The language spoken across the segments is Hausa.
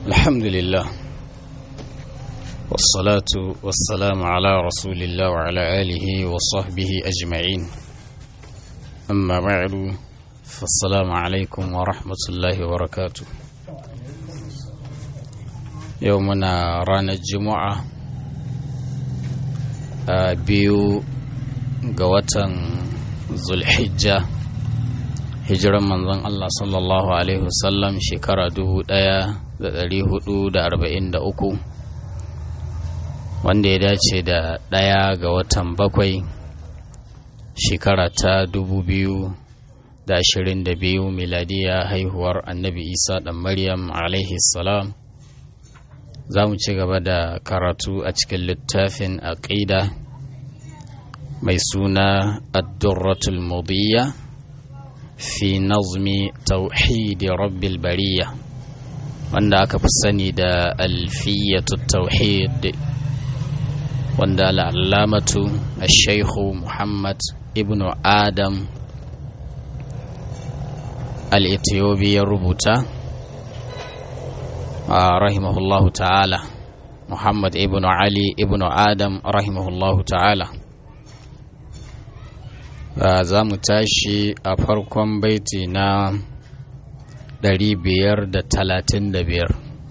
الحمد لله والصلاة والسلام على رسول الله وعلى آله وصحبه أجمعين أما بعد فالسلام عليكم ورحمة الله وبركاته يومنا رانا الجمعة بيو قوة ذو الحجة hijiran manzon Allah sallallahu Alaihi wasallam shekara dubu ɗaya da ɗari hudu da arba'in da uku wanda ya dace da ɗaya ga watan bakwai shekara ta dubu biyu da ashirin da biyu miladiya haihuwar annabi isa ɗan maryam alaihi salam za mu ci gaba da karatu a cikin littafin aƙida mai suna addurratul mudiyya fi nazmi tauhidi rabbil bariya wanda aka fi sani da alfiyatu tauhid wanda al'allamatu al-shaikhu muhammad ibn adam al-ethiopi ya rubuta a rahimahullahu ta'ala muhammad ibn ali ibn adam rahimahullahu ta'ala za mu tashi a farkon baiti na 535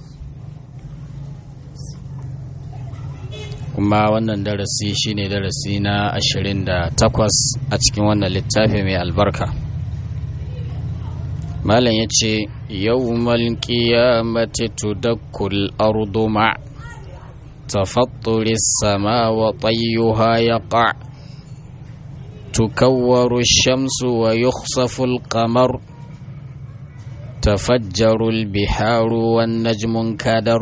kuma wannan darasi shine darasi na 28 a cikin wannan littafi mai albarka malam ya ce yawmal qiyamati tudakkul ardu ma tafatturi sama wa tayyuha yaqa' تكور الشمس ويخصف القمر تفجر البحار والنجم انكدر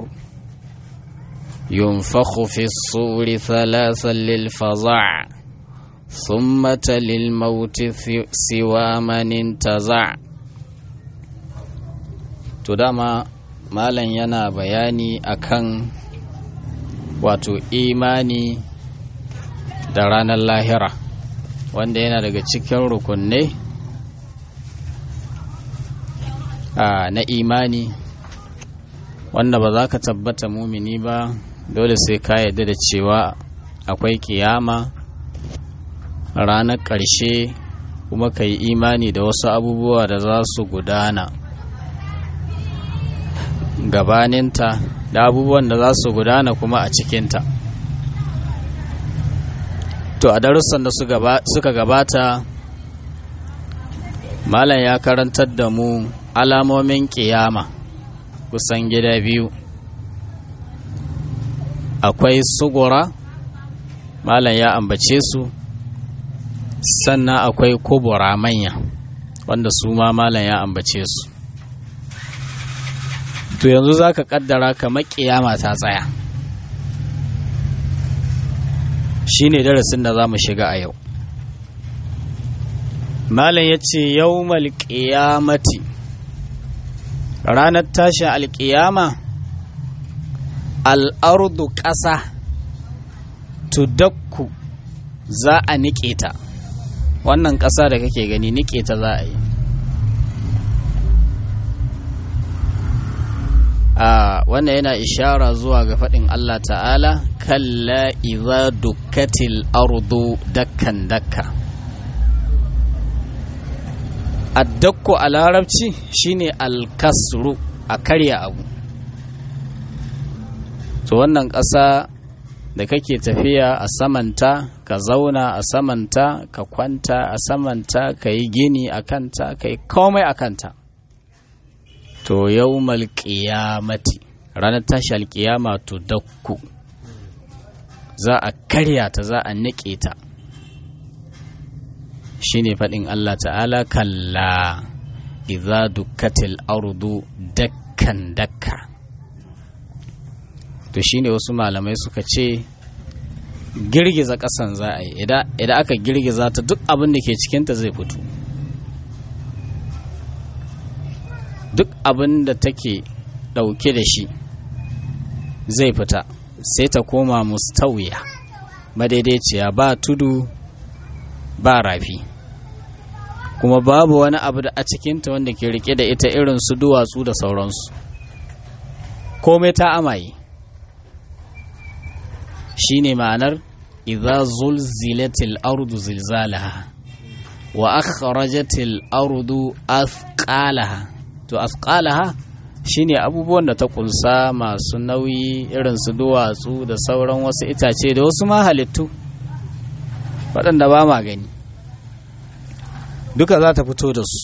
ينفخ في الصور ثلاثا للفظع ثم للموت سوى من انتزع تدama malam yana bayani akan wato imani da ranar lahira wanda yana daga cikin rukunai na imani wanda ba za ka tabbata mumini ba dole sai ka yarda da cewa akwai kiyama ranar ƙarshe kuma ka yi imani da wasu abubuwa da za su gudana gabaninta da abubuwan da za su gudana kuma a cikinta to a darussan da suka gabata malam ya karantar da mu alamomin kiyama kusan gida biyu akwai sugura malam ya ambace su sannan akwai kubura manya wanda su ma malam ya ambace su to yanzu za ka kaddara kamar kiyama ta tsaya shi ne darasin da za mu shiga a yau malam ya ce yau malƙiyamati ranar tashin alƙiyama al'ardu ƙasa tudakku za a niƙe ta wannan ƙasa da kake gani niƙe ta za a yi a wannan yana ishara zuwa ga faɗin Allah ta'ala kalla idza dukkatil ardu dakkan dakka addakku a larabci shine alkasru a karya abu to wannan ƙasa da kake tafiya a samanta ka zauna a samanta ka kwanta a samanta ka yi gini a kanta ka yi komai a kanta to yau malƙiyamati ranar tashi alƙiyama to dakku za a karya ta za a niƙe ta shi ne faɗin Allah ta'ala kalla idza dukkatil ardu dakkan dakka to shine wasu malamai suka ce girgiza ƙasan za a yi idan aka girgiza ta duk abin da ke cikinta zai fito duk abin da take ɗauke da shi zai fita sai ta koma mustawiya madaidaiciya ba tudu ba rafi kuma babu wani abu da a cikinta wanda ke rike da ita irin su duwatsu da sauransu komai ta amaye shine ma'anar idza zulzilatil ardu zilzalaha wa akhrajatil ardu athqalaha to athqalaha shine abubuwan da ta kunsa masu nauyi irin su duwatsu da sauran wasu itace da wasu ma halittu waɗanda ba ma gani duka za ta fito da su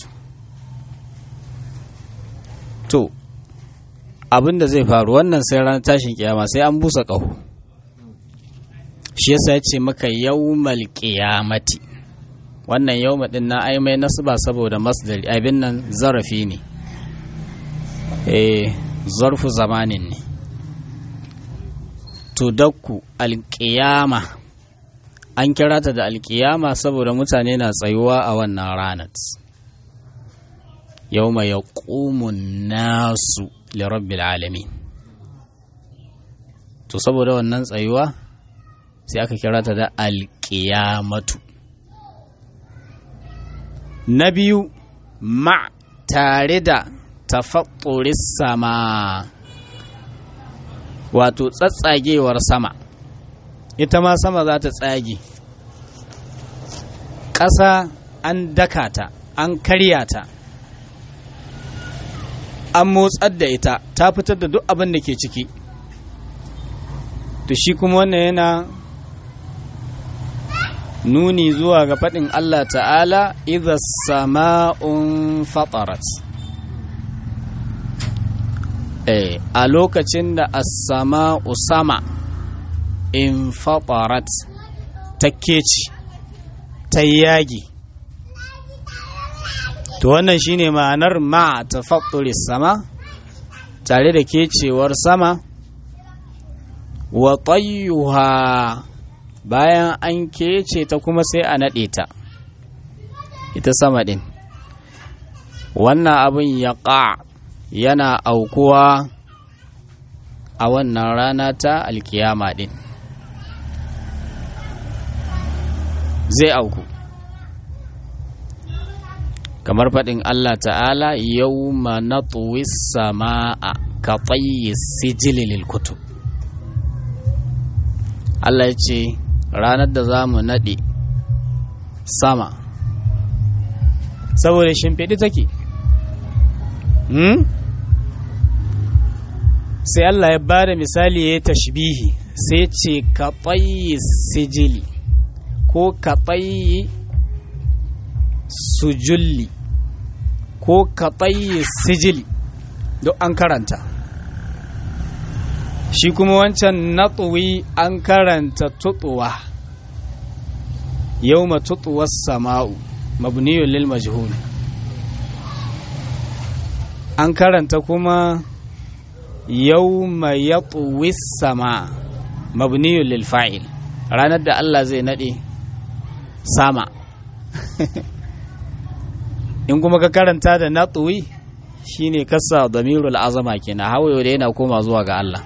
to abin da zai faru wannan sai ranar tashin kiyama sai an busa ƙaho shi yasa ya ce maka yawmal qiyamati wannan yawma din na ai mai nasba saboda masdari abin nan zarafi ne eh zarfu zamanin ne to dakku alƙiyama an kira ta da alƙiyama saboda mutane na tsayuwa a wannan ranar yawma yaqumun nasu lirabbil alamin to saboda wannan tsayuwa sai aka kira ta da alƙiyamatu na biyu ma tare da tafatturis sama wato tsatsagewar sama ita ma sama za ta tsage ƙasa an daka ta an karya ta an motsar da ita ta fitar da duk abin da ke ciki to shi kuma wannan yana nuni zuwa ga faɗin Allah ta'ala idha sama'un fatarat eh a lokacin da as-sama'u sama in fatarat ta keci ta yagi to wannan shine ma'anar ma tafatturi sama tare da kecewar sama wa tayyuha bayan an kece ta kuma sai a naɗe ta ita sama ɗin wannan abin ya ƙa yana aukuwa a wannan rana ta alkiyama ɗin zai auku kamar faɗin Allah ta'ala yau ma na sama'a ka tsayi sijilil kutub Allah ya ce ranar da za mu naɗe sama saboda shimfiɗi take hmm? sai Allah ya ba da misali ya yi tashbihi sai ce ka tsayi sijili ko ka tsayi sujulli ko ka tsayi sijili duk an karanta shi kuma wancan natsuwi an karanta tutuwa yau ma tutuwar sama'u mabniyun lil majhul an karanta kuma yau ma yatuwi sama mabniyun lil fa'il ranar da Allah zai nade sama in kuma ka karanta da natsuwi shine kasa damirul azama kenan hawayo da yana koma zuwa ga Allah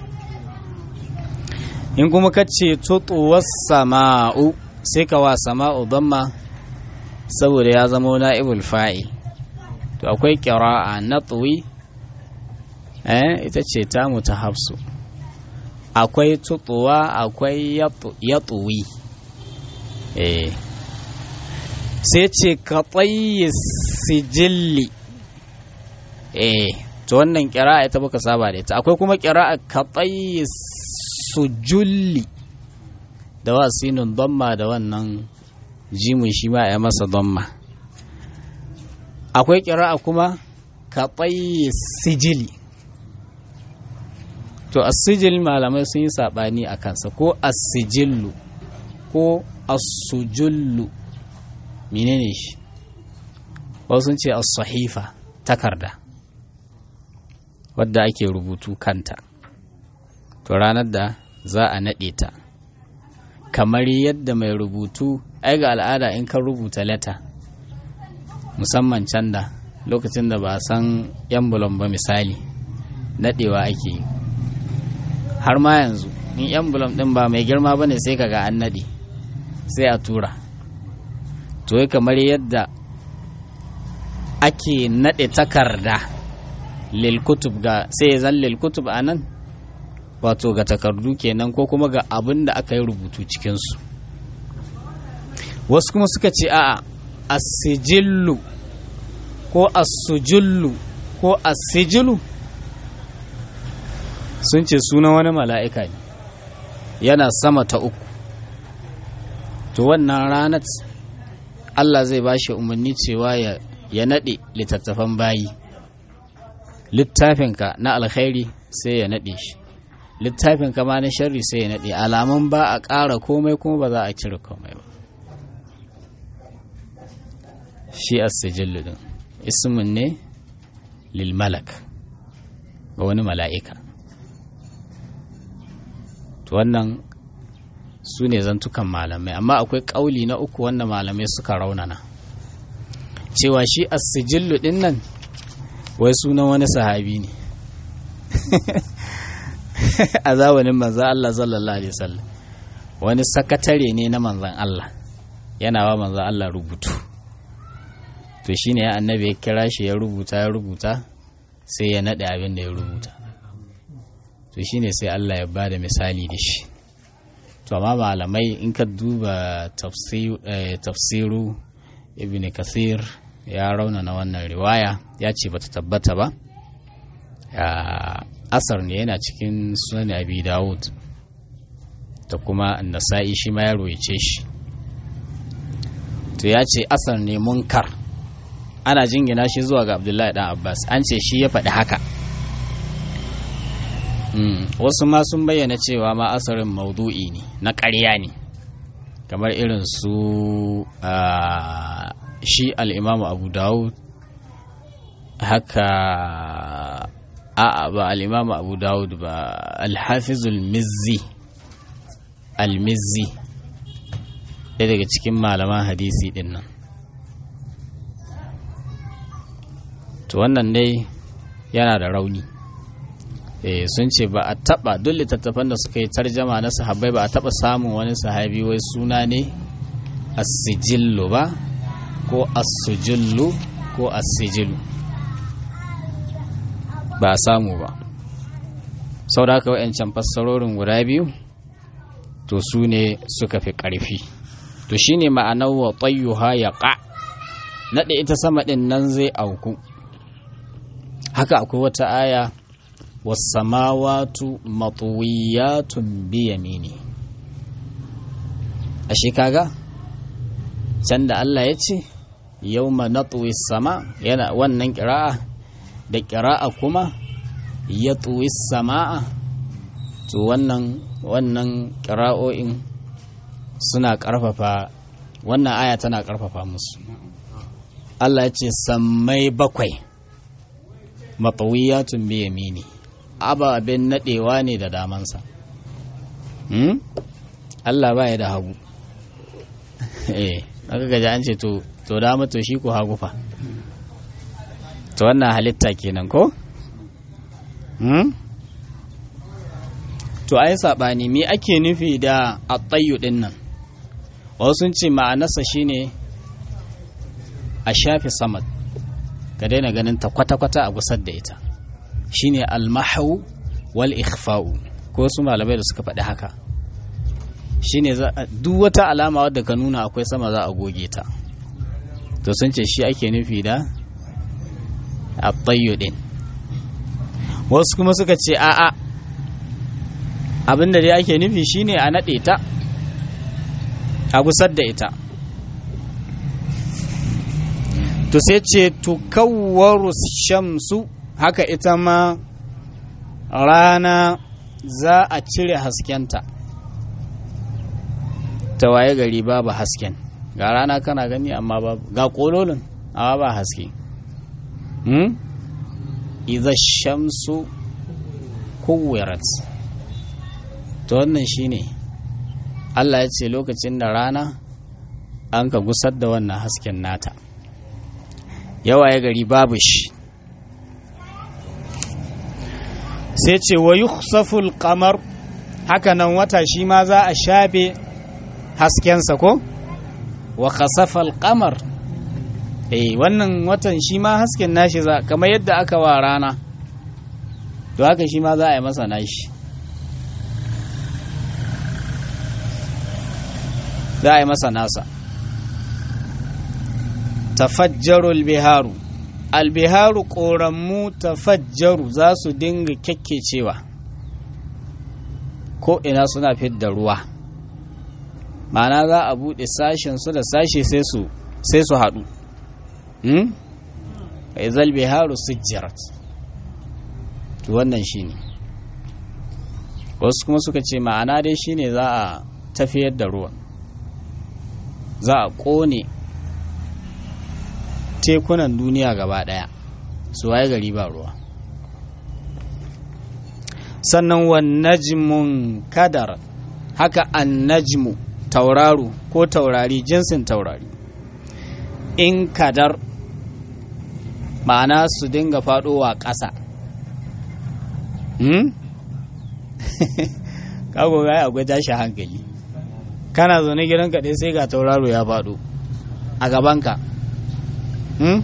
in kuma ka ce tutuwar sama'u sai ka wa sama'u damma saboda ya zama na'ibul fa'il to akwai ƙira'a na tsuwi eh ita ce ta ta hafsu akwai tutuwa akwai ya tsuwi eh sai ce ka tsayi sijilli eh to wannan ƙira'a ita baka saba da ita akwai kuma ƙira'a ka tsayi sujulli da wa sinin damma da wannan jimin shi ma ya masa damma akwai kira'a kuma ka tsaye sijili to asijil malamai sun yi saɓani a kansa ko asijillu ko asujullu menene shi wasu sun ce as-sahifa takarda wadda ake rubutu kanta to ranar da za a naɗe ta kamar yadda mai rubutu ai ga al'ada in kan rubuta leta musamman can da lokacin da ba a san yan bulon ba misali naɗewa ake yi har ma yanzu in yan bulon ɗin ba mai girma ba ne sai kaga an naɗe sai a tura to yi kamar yadda ake naɗe takarda lilkutub ga sai ya zan lilkutub a nan wato ga takardu kenan ko kuma ga abin da aka yi rubutu cikinsu wasu kuma suka ce a'a asijillu ko asujullu ko asijilu sun ce sunan wani mala'ika ne yana sama ta uku to wannan ranar Allah zai ba shi umarni cewa ya, ya naɗe littattafan bayi littafinka na alkhairi sai ya naɗe shi littafinka ma na sharri sai ya naɗe alamun ba a ƙara komai kuma ba za a cire komai ba shi as-sijillu din ismun ne lil malak ga wani mala'ika to wannan su ne zantukan malamai amma akwai ƙauli na uku wanda malamai suka raunana cewa shi as-sijillu din nan wai sunan wani sahabi ne a zamanin manzan Allah sallallahu alaihi wasallam wani sakatare ne na manzan Allah yana wa manzan Allah rubutu to shine ya annabi ya kira shi ya rubuta ya rubuta sai ya naɗe abin da ya rubuta to shine sai Allah ya bada misali da shi to amma malamai in ka duba tafsiru ibn kathir ya raunana wannan riwaya ya ce bata tabbata ba asar ne yana cikin sunan abi dawud da kuma nasa'i shi ma ya roice shi to ya ce asar ne munkar ana jingina shi zuwa ga abdullahi dan abbas an ce shi ya faɗi haka wasu ma sun bayyana cewa ma asarin maudu'i ne na ƙarya ne kamar irin su shi al'imamu abu dawud haka a'a ba al'imamu abu dawud ba alhafizul mizzi al-mizzi ɗaya daga cikin malaman hadisi ɗin nan to wannan dai yana da rauni eh sun ce ba a taba duk littattafan da suka yi tarjama na sahabbai ba a taba samun wani sahabi wai suna ne as-sijillu ba ko as-sujillu ko as-sijilu ba a samu ba sau da haka wa'yancan fassarorin guda biyu to su ne suka fi ƙarfi to shine ma'anar wa tsayyuha ya ƙa naɗe ita sama ɗin nan zai auku haka akwai wata aya wasamawatu matuwiyatun biyamini ashe kaga can da Allah ya ce yau ma sama yana wannan ƙira'a da ƙira'a kuma ya tuwi sama'a to wannan wannan ƙira'o'in suna ƙarfafa wannan aya tana ƙarfafa musu Allah ya ce sammai bakwai matawiyatun bi yamini ababen nadewa ne da damansa hmm? Allah ba ya da hagu eh aka gaji an ce to to dama to shi ko hagu fa to wannan halitta kenan ko hmm? to ai sabani me ake nufi da at-tayyu din nan wasu sun ce ma'anarsa shine a shafi samad ka daina ganin ta kwata-kwata a gusar da ita shine almahu wal ikhfa'u ko su malamai da suka faɗi haka shine duk wata alama wadda ka nuna akwai sama za a goge ta to sun ce shi ake nufi da at din wasu kuma suka ce a'a abinda dai ake nufi shine a naɗe ta a gusar da ita to sai ce tukawwaru shamsu haka ita ma rana za a cire haskenta ta waye gari babu hasken ga rana kana gani amma babu ga kololin amma ba haske hmm? idha shamsu kuwirat to wannan shine Allah ya ce lokacin da rana an ka gusar da wannan hasken nata yawa ya gari babu shi sai ce wa yukhsaful qamar haka nan wata shi ma za a shafe haskensa ko wa khasafal qamar eh wannan watan shi ma hasken nashi za kamar yadda aka wa rana to haka shi ma za a yi masa nashi za a yi masa nasa tafajjarul biharu albiharu ƙoranmu tafajjaru za su dinga kyakkecewa ko ina suna fidda ruwa ma'ana za a buɗe sashen su da sashe sai su sai su haɗu izal biharu sujjarat to wannan shine wasu kuma suka ce ma'ana dai shine za a tafiyar da ruwan za a ƙone tekunan duniya gaba ɗaya su waye gari ba ruwa sannan wan najmun kadar haka an najmu tauraro ko taurari jinsin taurari in kadar ma'ana su dinga faɗowa ƙasa hmm? kago ga akwai tashi hankali kana zaune gidan kaɗai sai ga tauraro ya faɗo a gabanka hmm?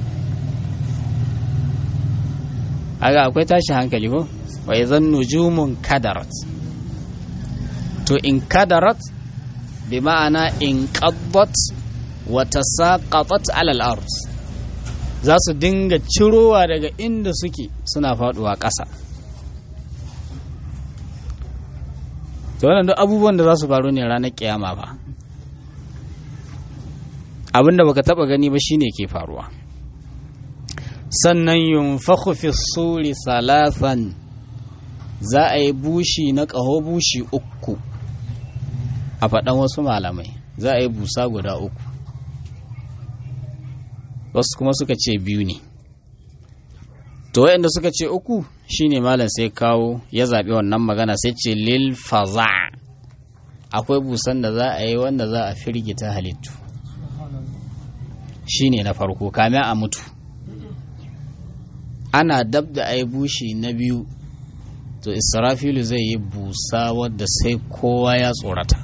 aga akwai tashi hankali ko wa zan nujumun kadarat to in kadarat bi ma'ana in qaddat wa tasaqatat ala al-ard za su dinga cirowa daga inda suke suna faduwa ƙasa to wannan duk abubuwan da za su faru ne ranar kiyama ba abinda baka taba gani ba shine ke faruwa sannan yunfakhu fi suri salasan za a yi bushi na ƙaho bushi uku a faɗan wasu malamai za a yi busa guda uku wasu kuma suka ce biyu ne to waɗanda suka ce uku shine malam sai kawo ya zaɓi wannan magana sai ce lil faza akwai busan da za a yi wanda za a firgita halittu shine na farko kame a mutu ana dab da a yi bushi na biyu to israfilu zai yi busa wadda sai kowa ya tsorata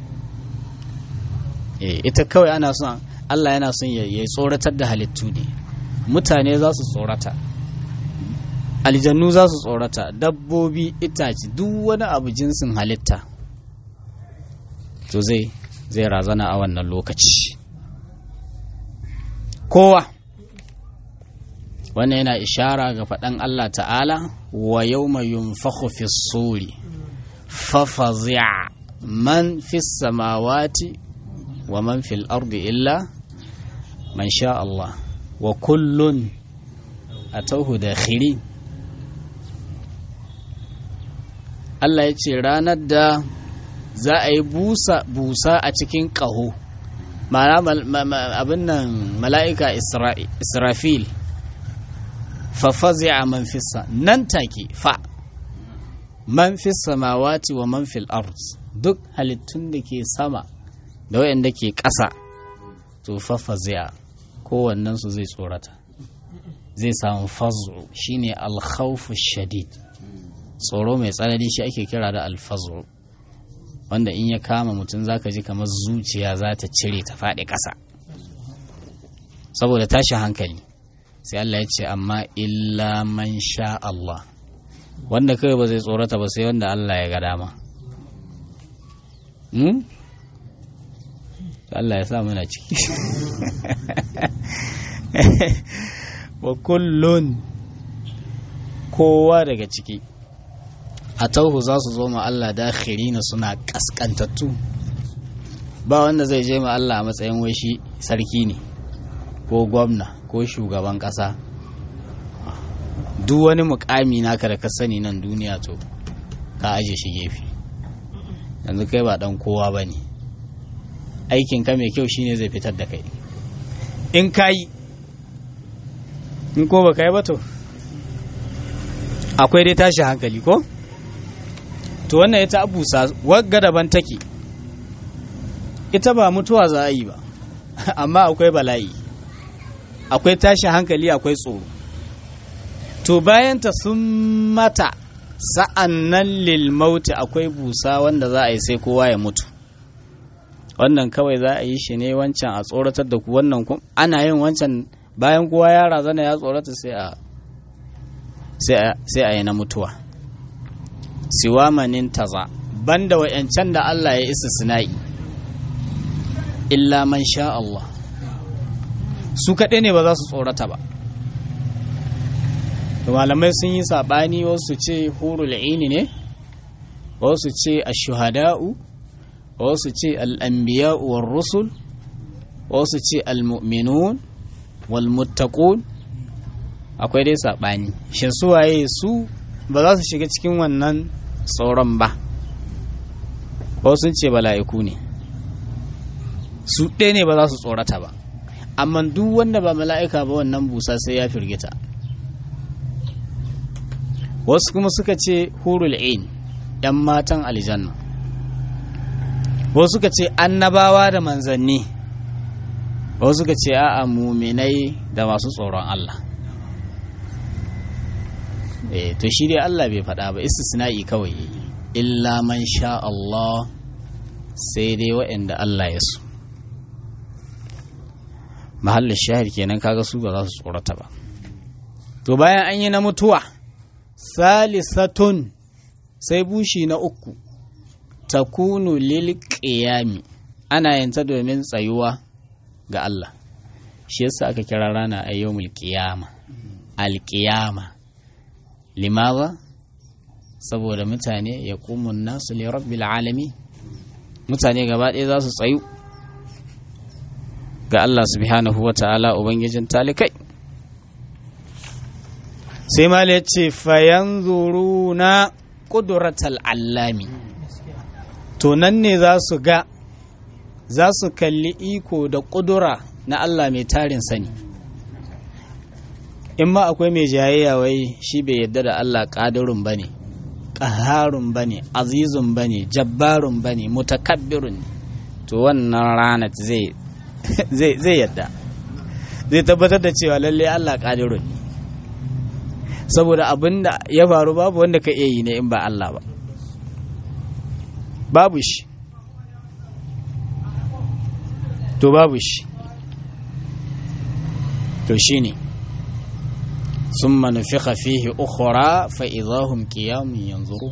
ita kawai ana son allah yana son ya tsoratar da halittu ne mutane za su tsorata aljannu za su tsorata dabbobi itace duk wani abu jinsin halitta to zai zai razana a wannan lokaci kowa wannan yana ishara ga faɗan Allah ta'ala wa yau mai yunfahu fi suri fafazi'a man fi samawati wa man fil ardi illa man sha Allah wa kullun a tauhu da khiri Allah ya ce ranar da za a yi busa busa a cikin ƙaho ma'ana abin nan mala'ika israfil fafazi'a man fissa nan take fa man fissa samawati wa man fil ard duk halittun da ke sama da wayanda ke ƙasa to fafazi'a kowannen su zai tsorata zai samu fazu shine alkhawfu shadid tsoro mai tsanani shi ake kira da alfazu wanda in ya kama mutum zaka ji kamar zuciya za ta cire ta faɗi ƙasa saboda tashin hankali sai Allah ya ce amma illa man sha Allah wanda kawai ba zai tsorata ba sai wanda Allah ya ga dama hmm? Allah ya sa muna ciki wa kullun kowa daga ciki a tauhu za su zo ma Allah dakhiri na suna kaskantattu ba wanda zai je ma Allah a matsayin wai shi sarki ne ko gwamna ko shugaban ƙasa duk wani mukami naka da ka sani nan duniya to ka aje shi gefe yanzu kai ba dan kowa ba ne aikin ka mai kyau shine zai fitar da kai in ka yi in ko ba ka yi ba to akwai dai tashi hankali ko to wannan ita abusa wagga daban take ita ba mutuwa za a yi ba amma akwai bala'i akwai tashi hankali akwai tsoro to bayanta sun mata sa'an nan lilmauti akwai busa wanda za a yi sai kowa ya mutu wannan kawai za a yi shi ne wancan a tsoratar da ku wannan ana yin wancan bayan kowa ya razana ya tsorata sai a sai a yi na mutuwa siwa manin taza banda wa'yancan da Allah ya isa sina'i illa man sha Allah su kaɗai ne ba za su tsorata ba malamai sun yi saɓani wasu ce hurul ini ne wasu ce ashuhada'u wasu ce al'ambiya'u war rusul wasu ce al-mu'minun wal muttaqun akwai dai saɓani shin su waye su ba za su shiga cikin wannan tsoron ba wasu sun ce bala'iku ne su ɗaya ne ba za su tsorata ba amma duk wanda ba mala'ika ba wannan busa sai ya firgita wasu kuma suka ce hurul ain ‘yan matan aljanna wasu suka ce annabawa da manzanni wasu suka ce a'a muminai da masu tsoron Allah eh to shi dai Allah bai faɗa ba istisna'i kawai illa man sha Allah sai dai waɗanda Allah ya so mahallin shahid kenan kaga su ba za su tsorata ba to bayan an yi na mutuwa salisatun sai bushi na uku takunu lil qiyami ana yanta domin tsayuwa ga Allah shi yasa aka kira rana ayyumul qiyama al qiyama limaza saboda mutane ya kumun nasu li rabbil alami mutane gaba ɗaya za su tsayu ga Allah subhanahu wa ta'ala ubangijin talikai sai mala ya ce fayan zuru na ƙuduratal allami to nan ne za su ga za su kalli iko da ƙudura na Allah mai tarin sani in ma akwai mai jayayya wai shi bai yadda da Allah ƙadirun ba ne ƙaharun ba ne azizun ba ne jabbarun ba ne mutakabbirun to wannan ranar zai zai yadda zai tabbatar da cewa lalle Allah ƙadirun ne saboda abin da ya faru babu wanda ka iya yi ne in ba Allah ba babu shi to babu shi to shi ne sun manufika fihi ukhra fa idahum qiyamun yanzuru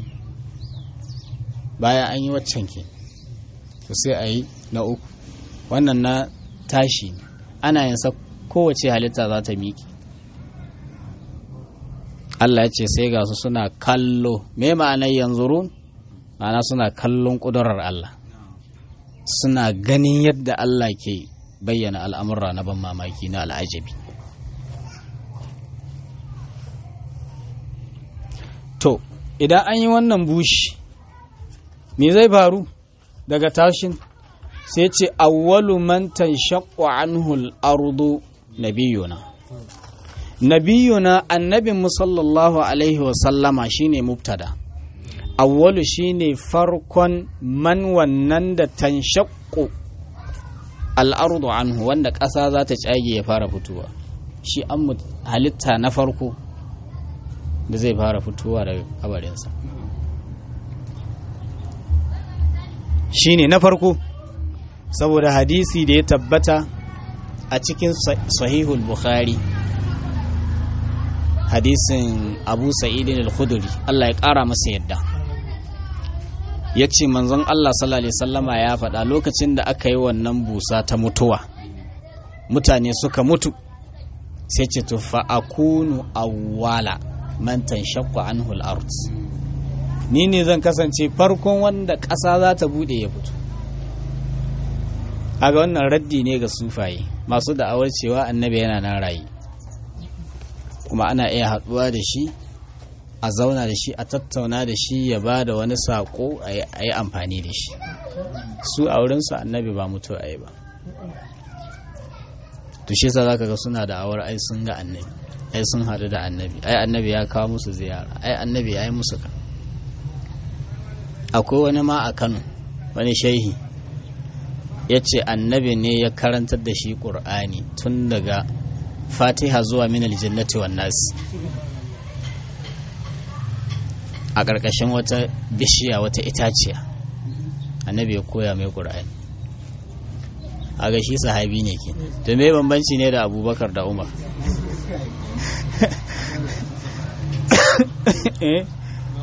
bayan an yi waccan ke to sai a yi na uku wannan na tashi ana yin sa kowace halitta za ta miƙe Allah ya ce sai ga su suna kallo me ma'anar yanzurun ma'ana suna kallon ƙudurar Allah suna ganin yadda Allah ke bayyana al'amurra na ban mamaki na al'ajabi to idan an yi wannan bushi me zai faru daga tashin sai ce awwalu man tanshaqqu anhu al-ardu nabiyuna nabiyuna annabin sallallahu alaihi wa sallama shine mubtada awwalu shine farkon man wannan da tanshaqqu al-ardu anhu wanda ƙasa za ta cage ya fara fitowa shi an halitta na farko da zai fara fitowa daga kabarinsa shine na farko saboda hadisi da ya tabbata a cikin sahihul bukhari hadisin abu sa'idin al-khuduri Allah ya ƙara masa yadda ya ce manzon Allah sallallahu sallama ya faɗa lokacin da aka yi wannan busa ta mutuwa mutane suka mutu sai ce tufa akunu awwala man tanshaqqu anhu al-ard ni ne zan kasance farkon wanda ƙasa za ta bude ya fito aga wannan raddi ne ga sufaye masu da'awar cewa annabi yana nan rayi kuma ana iya haɗuwa da shi a zauna da shi a tattauna da shi ya ba da wani saƙo a yi amfani da shi su a wurinsu annabi ba mutu a yi ba to shi sa zaka ga suna da awar ai sun ga annabi ai sun haɗu da annabi ai annabi ya kawo musu ziyara ai annabi ya yi musu kan akwai wani ma a kano wani shehi ya ce annabi ne ya karantar da shi ƙur'ani tun daga fatiha zuwa minal jannati wan nasi a ƙarƙashin wata bishiya wata itaciya annabi ya koya mai ƙur'ani a ga shi sahabi ne ke to me bambanci ne da abubakar da umar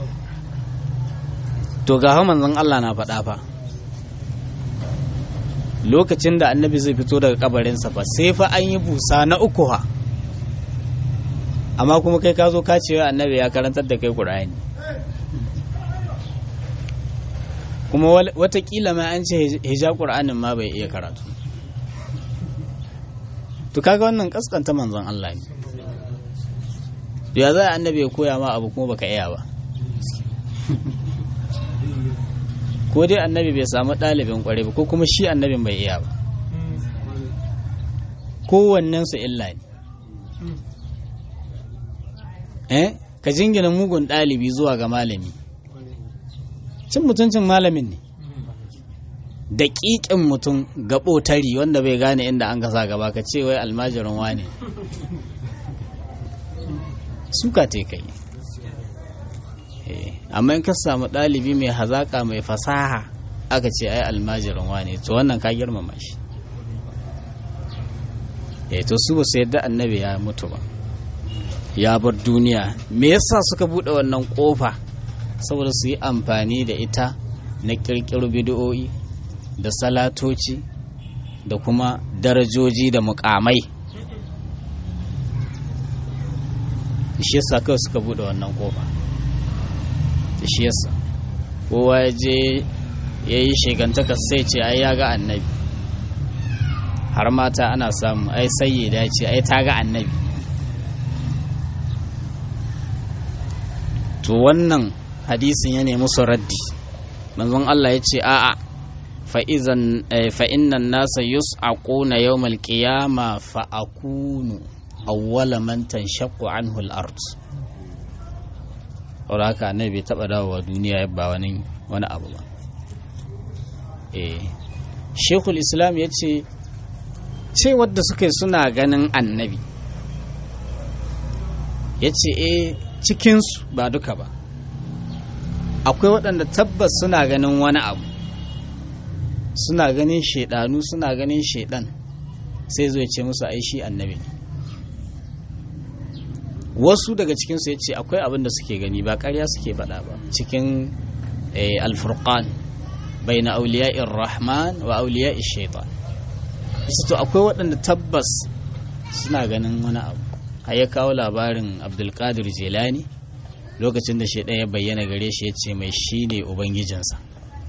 to ga manzon Allah na faɗa fa lokacin da annabi zai fito daga kabarinsa fa sai fa an yi busa na uku ha amma kuma kai ka zo ka ce annabi ya karantar da kai ƙur'ani kuma watakila ma an ce hija ƙur'anin ma bai iya karatu to kaga wannan kaskanta manzon Allah ne ya za annabi ya koya ma abu kuma baka iya ba ko dai annabi bai samu ɗalibin ƙware ba ko kuma shi annabin bai iya ba kowannensu illa ne eh ka jingina mugun ɗalibi zuwa ga malami cin mutuncin malamin ne daƙiƙin mutum gaɓotari wanda bai gane inda an kasa gaba ka ce wai almajirin wane suka te kai amma in ka samu ɗalibi mai hazaƙa mai fasaha aka ce ai almajirin wane to wannan ka girmama shi eh to su ba su yadda annabi ya mutu ba ya bar duniya me yasa suka buɗe wannan ƙofa saboda su yi amfani da ita na ƙirƙiro bidiyo'i da salatoci da kuma darajoji da mukamai shi yasa kawai suka bude wannan kofa shi yasa kowa ya je ya yi shigantaka sai ce ai ya ga annabi har mata ana samu ai sai ya ce ai ta ga annabi to wannan hadisin ya nemi su raddi manzon Allah ya ce a'a fa'innan nasa yus'aquna yawmal qiyama fa'akunu awwala man tanshaqqu anhu al-ard saboda haka annabi bai taba dawowa duniya ba wani wani abu ba eh shekul islam ya ce ce wadda suka suna ganin annabi ya ce eh cikinsu ba duka ba akwai waɗanda tabbas suna ganin wani abu suna ganin shaidanu suna ganin shaidan sai zo ya ce musu ai shi annabi ne wasu daga cikinsu ya ce akwai abin da suke gani ba ƙarya suke faɗa ba cikin alfurqan bai na auliya'in rahman wa auliya'in shaitan isa to akwai waɗanda tabbas suna ganin wani abu har ya kawo labarin abdulkadir jelani lokacin da shaidan ya bayyana gare shi ya ce mai shi ne ubangijinsa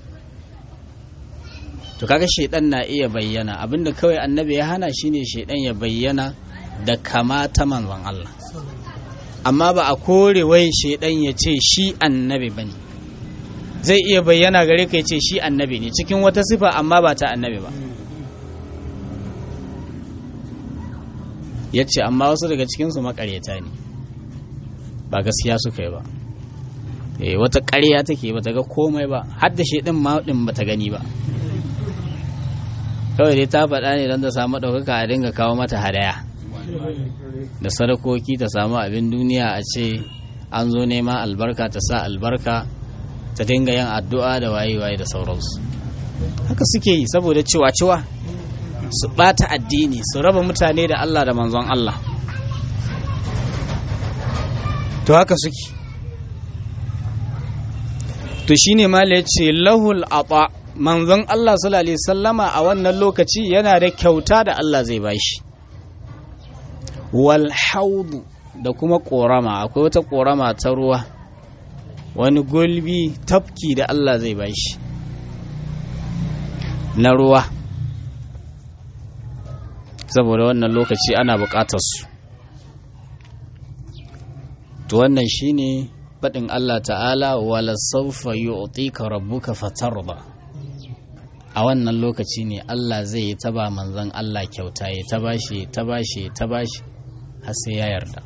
to kaga shaidan na iya bayyana abinda kawai annabi ya hana shine shaidan ya bayyana da kamata manzon Allah amma ba a kore wai shaidan ya ce shi annabi bane zai iya bayyana gare ka ya ce shi annabi ne cikin wata sifa amma ba ta annabi ba ya ce amma wasu daga cikinsu makaryata ne ba gaskiya suka yi ba eh wata ƙarya take ba ta ga komai ba har da shaidan ma din ba ta gani ba kawai dai ta faɗa ne don ta samu ɗaukaka a dinga kawo mata hadaya da sadakoki ta samu abin duniya a ce an zo nema albarka ta sa albarka ta dinga yin addu'a da waye-waye da sauransu haka suke yi saboda ciwa-ciwa su ɓata addini su raba mutane da Allah da manzon Allah to haka suke to shine mala ya ce lahul aba manzon Allah sallallahu alaihi sallama a wannan lokaci yana da kyauta da Allah zai bashi wal haudu da kuma korama akwai wata korama ta ruwa wani gulbi tafki da Allah zai bashi na ruwa saboda wannan lokaci ana bukatar su to wannan shine faɗin Allah ta'ala wala saufa yu'tika rabbuka fatarda a wannan lokaci ne Allah zai yi taba manzon Allah kyauta ya ta bashi ta bashi ta bashi har sai ya yarda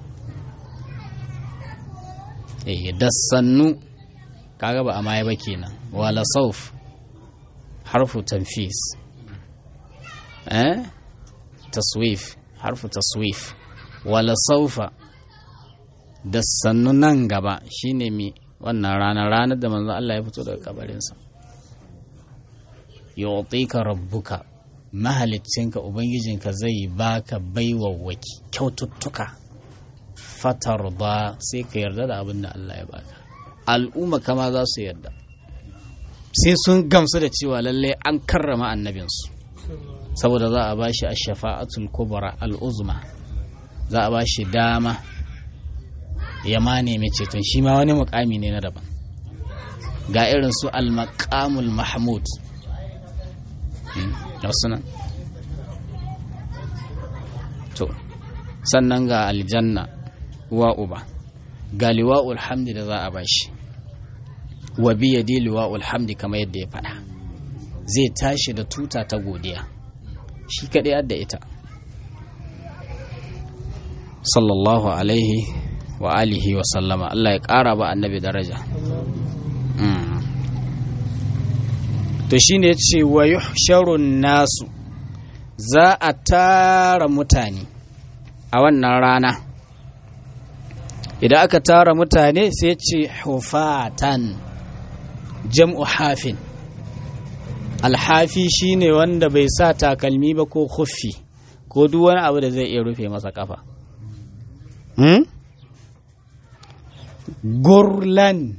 eh da sannu kaga ba a maye ba kenan wala sauf harfu tanfis eh taswif harfu taswif wala saufa da sannu nan gaba shine mi wannan ranar ranar da manzon Allah ya fito daga kabarinsa yu'tika rabbuka mahaliccinka ubangijinka zai baka baiwawwaki kyaututtuka fatar ba sai ka yarda da abin da Allah ya baka al'umma kama za su yarda sai sun gamsu da cewa lalle an karrama annabinsu saboda za a bashi a shafa'atul kubra al'uzma za a bashi dama ya ma nemi ceton shi ma wani mukami ne na daban ga irin su al-maqamul mahmud nan to sannan ga aljanna uwa uba ga liwa'ul hamdi da za a bashi wa biyadi liwa'ul hamdi kamar yadda ya faɗa zai tashi da tuta ta godiya shi kaɗai adda ita sallallahu alaihi wa alihi wa sallama Allah ya ƙara ba annabi daraja to shine ya ce wa yuhsharun nasu za a tara mutane a wannan rana idan aka tara mutane sai ce hufatan jam'u hafin alhafi shine wanda bai sa takalmi ba ko khuffi ko duk wani abu da zai iya rufe masa kafa hmm? gurlan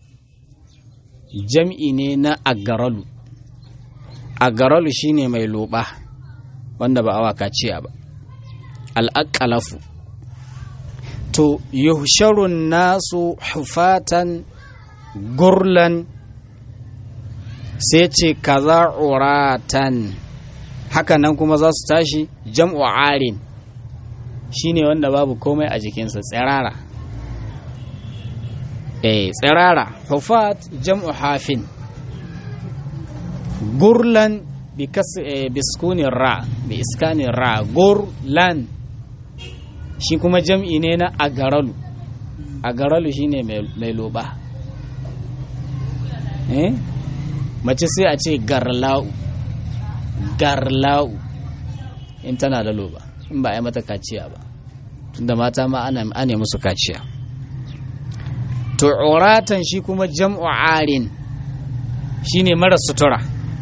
jam'i ne na agaralu agaralu shine mai loba wanda ba awa kaciya ba al'aƙalafu to yuhsharun nasu hufatan gurlan sai ce kaza uratan hakanan kuma za su tashi jam'u arin shine wanda babu komai a jikinsa tsirara eh tsirara hufat jam'u hafin gurlan biskunin ra bi iskanin ra gurlan shi kuma jam'i ne na agaralu agaralu shine mai loba eh mace sai a ce garla'u garla'u in tana da loba in ba a yi mata kaciya ba tunda mata ma ana musu kaciya tu'uratan shi kuma jam'u arin shine mara sutura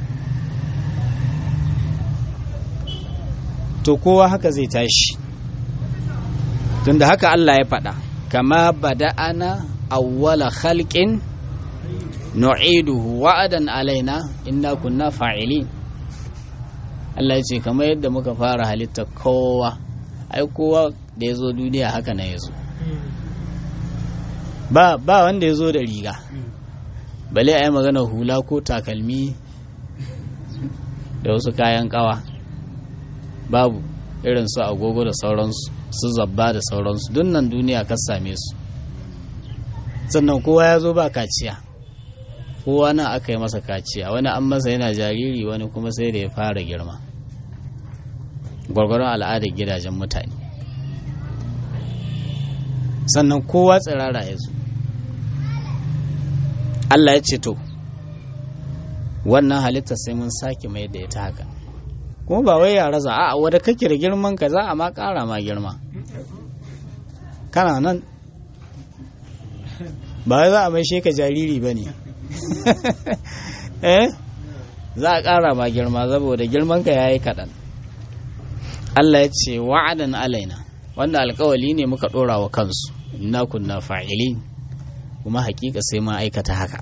to kowa haka zai tashi tunda haka Allah ya faɗa kama bada'ana awwala khalqin nu'iduhu wa'adan alaina inna kunna fa'ilin Allah ya ce kamar yadda muka fara halitta kowa ai kowa da ya zo duniya haka na ya zo ba ba wanda ya zo da riga bale a yi magana hula ko takalmi da wasu kayan kawa babu irin su agogo da sauransu su zabba da sauransu dunnan duniya ka same su sannan kowa ya zo ba kaciya kowa nan aka yi masa kaciya wani an masa yana jariri wani kuma sai da ya fara girma gwargwaron al'adar gidajen mutane sannan kowa tsirara ya zo Allah ya ce to wannan halitta sai mun sake mai da ita haka kuma ba wai yara za a wadda kake da girman ka za a ma kara ma girma kana nan ba za a mai ka jariri ba ne eh za a kara ma girma saboda girman ka yayi kaɗan Allah ya ce wa'adan alaina wanda alkawali ne muka ɗora wa kansu inna kunna fa'ilin kuma hakika sai ma aikata haka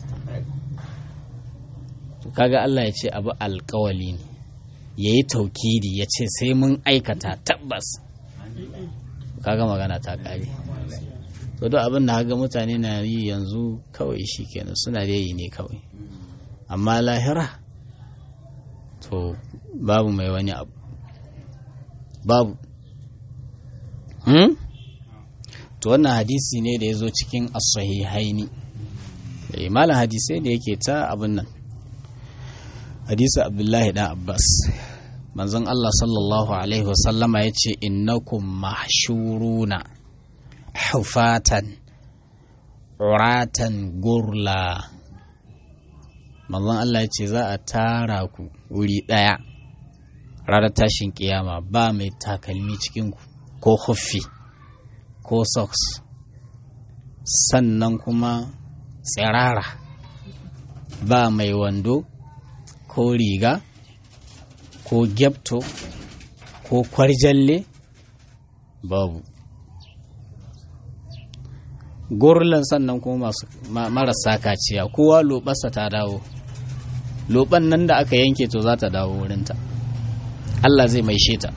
kaga Allah ya ce abu alkawali ne ya yi taukidi ya ce sai mun aikata tabbas kaga magana ta kare to duk abin da haga mutane na yi yanzu kawai shi kenan suna da yi ne kawai amma lahira to babu mai wani abu babu hmm? to wannan hadisi ne da ya zo cikin as-sahihaini malam hadisai da yake ta abin nan hadisi abdullahi dan abbas manzon allah sallallahu alaihi wasallama ya ce innakum mahshuruna hufatan uratan gurla manzon allah ya ce za a tara ku wuri ɗaya ranar tashin kiyama ba mai takalmi cikinku ko huffi ko socks sannan kuma tsirara ba mai wando ko riga ko gyapto ko kwarjalle babu gurlan sannan kuma masu marasa kaciya kowa lobarsa ta dawo loban nan da aka yanke to za ta dawo wurinta Allah zai maishe ta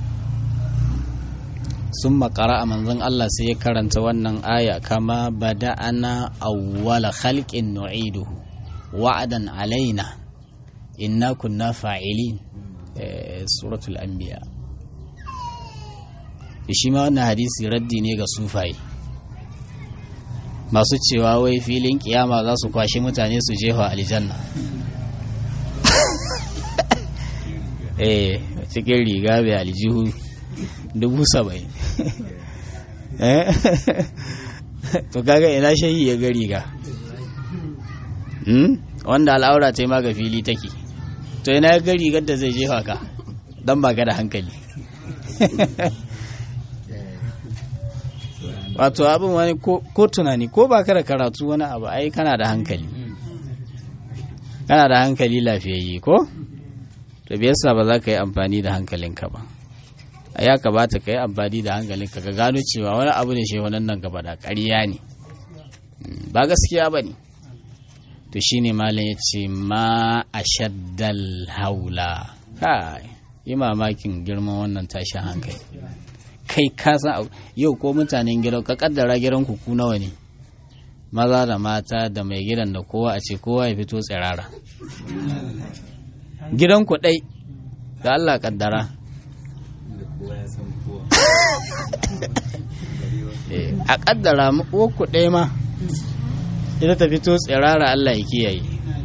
sun makara a manzon Allah sai ya karanta wannan aya kama bada'ana awwala khalqin nu'iduhu wa'adan alaina inna kunna fa'ilin suratul anbiya shi ma wannan hadisi raddi ne ga sufaye masu cewa wai filin kiyama za su kwashe mutane su jefa aljanna eh cikin riga bai aljihu dubu saba'in to kaga ina shayi ya ga riga wanda al'aura ta yi ma ga fili take to ina ya ga rigar da zai jefa ka don ba da hankali wato abin wani ko tunani ko ba da karatu wani abu ai kana da hankali kana da hankali lafiyayye ko to biyarsa ba za ka yi amfani da hankalinka ba a ya kamata ka yi amfani da hankalinka ka gano cewa wani abu da shi wannan nan gaba da ƙarya ne ba gaskiya ba ne to shine malam ya ce ma a shaddal haula kai yi mamakin girman wannan tashin hankali kai ka san yau ko mutanen gidan ka kaddara gidan ku nawa ne maza da mata da mai gidan da kowa a ce kowa ya fito tsirara gidan ku dai da Allah kaddara a kaddara ku ɗaya ma ita ta fito tsirara Allah ya kiyaye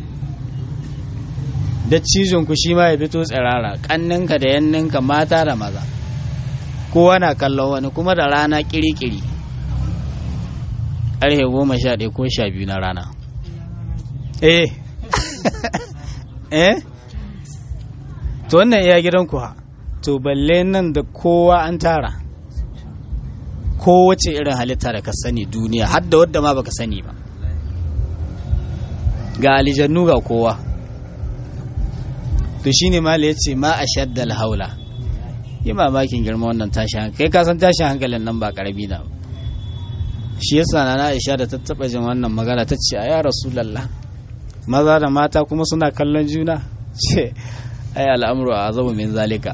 da cizon ku shi ma ya fito tsirara kanninka da yanninka mata da maza kowa na kallon wani kuma da rana kiri-kiri ƙarfe goma sha ɗaya ko sha biyu na rana eh eh to wannan iya gidan ku ha to balle nan da kowa an tara kowace irin halitta da ka sani duniya har da wadda ma baka sani ba ga alijannu ga kowa to shine mala ya ce ma a shaddal haula yi mamakin girma wannan tashin hankali kai kasan tashin hankalin nan ba karami na ba shi yasa na Aisha da ta taba jin wannan magana ta ce a ya rasulullah maza da mata kuma suna kallon juna ce ai al'amuru a azabu min zalika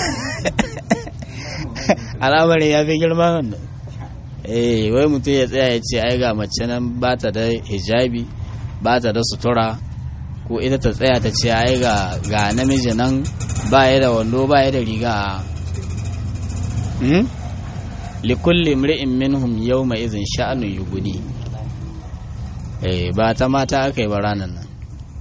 al'amarin ya fi girma wannan eh wai mutum ya tsaya ya ce ai ga mace nan ba ta da hijabi ba ta da sutura ko ita ta tsaya ta ce ai ga ga namiji nan ba ya da wando ba ya da riga hmm? likulli mri'in minhum yawma idhin sha'anu yughni eh ba ta mata aka yi ba ranan nan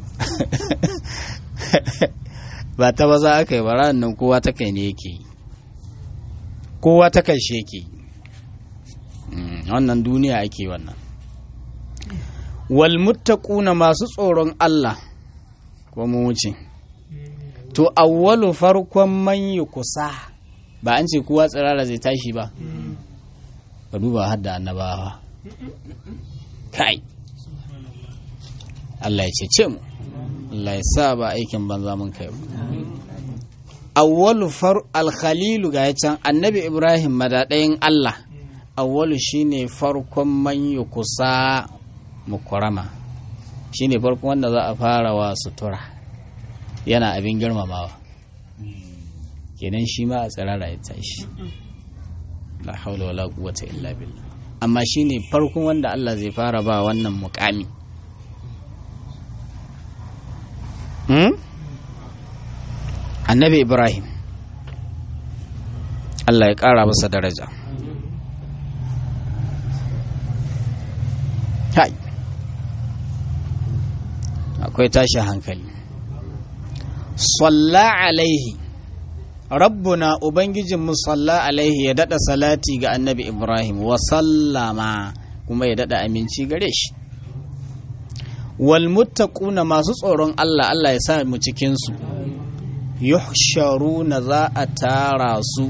ba ta maza aka yi ba ranan nan kowa ta kai ne yake kowa ta kai shi yake wannan duniya ake wannan wal muttaquna masu tsoron Allah ko mu wuce to awwalu farkon man kusa ba an ce kowa tsirara zai tashi ba ka duba har da annabawa kai Allah ya cece mu Allah ya sa ba aikin banza mun kai ba awwalu far alkhalilu ga can annabi ibrahim madadayin Allah awwalu shine farkon man kusa mukurama shine farkon wanda za a fara wa sutura yana abin girmamawa kenan shi ma a tsirara ya tashi la haula wala quwwata illa billah amma shine farkon wanda Allah zai fara ba wannan mukami hmm? annabi ibrahim Allah ya ƙara masa daraja kai akwai tashin hankali salla alaihi rabbuna ubangijinmu salla alaihi ya dada salati ga annabi ibrahim wa sallama kuma ya dada aminci gare shi wal muttaquna masu tsoron Allah Allah ya sa mu cikin su yuhsharuna za a tara su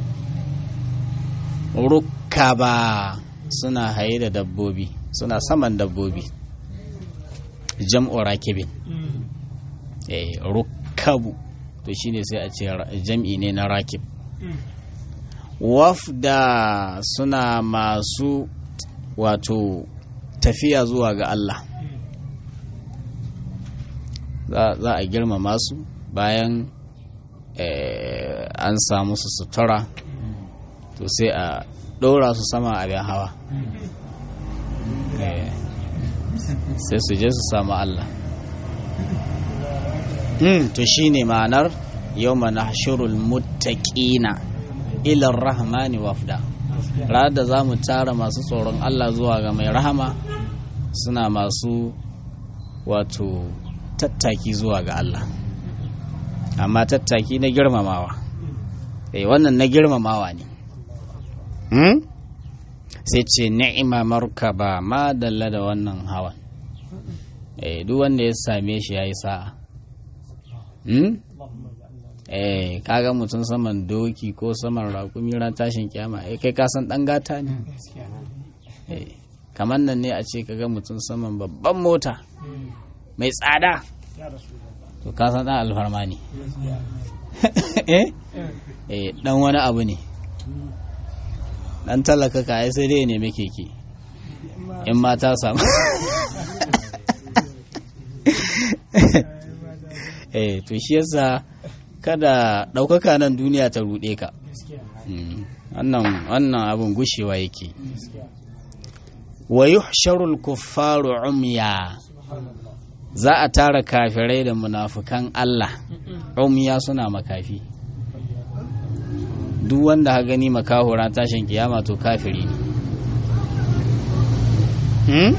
rukkaba suna haye da dabbobi suna saman dabbobi jam'u rakibin eh rukkabu to shine sai a ce jam'i ne na rakib wafda suna masu wato tafiya zuwa ga Allah za a girmama su bayan an samu su sutura to sai a ɗora su sama abin hawa sai su je su samu Allah to shine ma'anar yau mana shirul muttaƙina ilar rahmani wafda ranar da za mu tara masu tsoron Allah zuwa ga mai rahama suna masu wato tattaki zuwa ga Allah amma tattaki na girmamawa eh wannan na girmamawa ne hmm? sai ce ni'ima markaba ma dalla da wannan hawan eh duk wanda ya same shi yayi sa'a hmm? eh kaga mutum saman doki ko saman raƙumi ran tashin kyama eh kai kasan dan gata ne eh kamar nan ne a ce kaga mutum saman babban mota mai tsada to kasan dan alfarma ne eh eh dan wani abu ne dan talaka ka ai sai dai ne muke ke in ma ta samu eh to shi yasa kada ɗaukaka nan duniya ta ruɗe ka wannan abin gushewa yake wa yuhsharul kuffaru umya za a tara kafirai da munafukan Allah umya suna makafi duk wanda ha gani makahura tashin kiyama to kafiri ne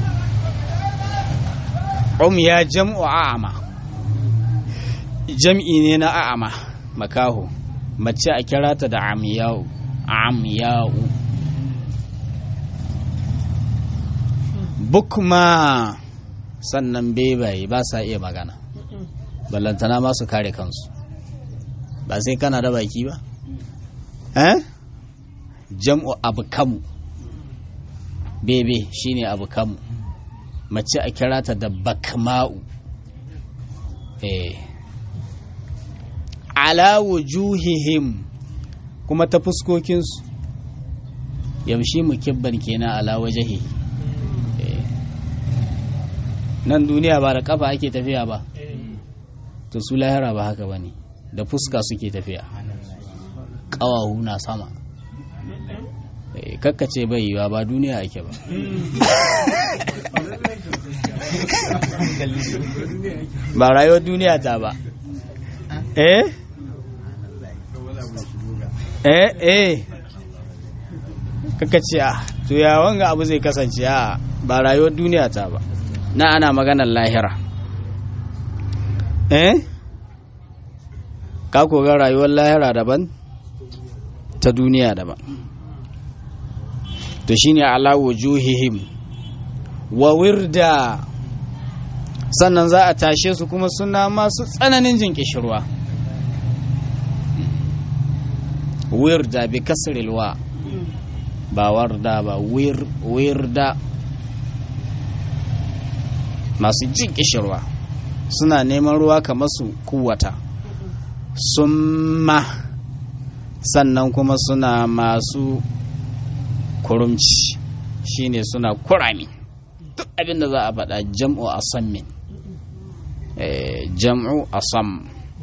umya jam'u a'ama jam'i ne na a'ama makaho mace a kira ta da amiyau amiyau bukma sannan bebaye ba sa iya magana ballantana ma su kare kansu ba sai kana da baki ba eh jam'u abu kamu bebe shine abu kamu mace a kira ta da bakma'u eh ala wujuhihim kuma ta fuskokinsu yamshi mukibban kenan ala wajahi nan duniya ba da kafa ake tafiya ba to su lahira ba haka ba ne da fuska suke tafiya ƙawahu na sama kakkace bai yiwa ba duniya ake ba ba rayuwar duniya ta ba eh eh eh kaka ce a to ya wanga abu zai kasance a ba rayuwar duniya ta ba na ana maganar lahira eh ka koga rayuwar lahira daban ta duniya daban to shine ala wujuhihim wa wirda sannan za a tashe su kuma suna masu tsananin jin kishirwa wirda bi kasrilwa ba warda ba wirda masu jin kishirwa suna neman ruwa kamar su kuwata summa sannan kuma suna masu kurumci shine suna kurami duk abinda za a faɗa jam'u asammin jam'u asam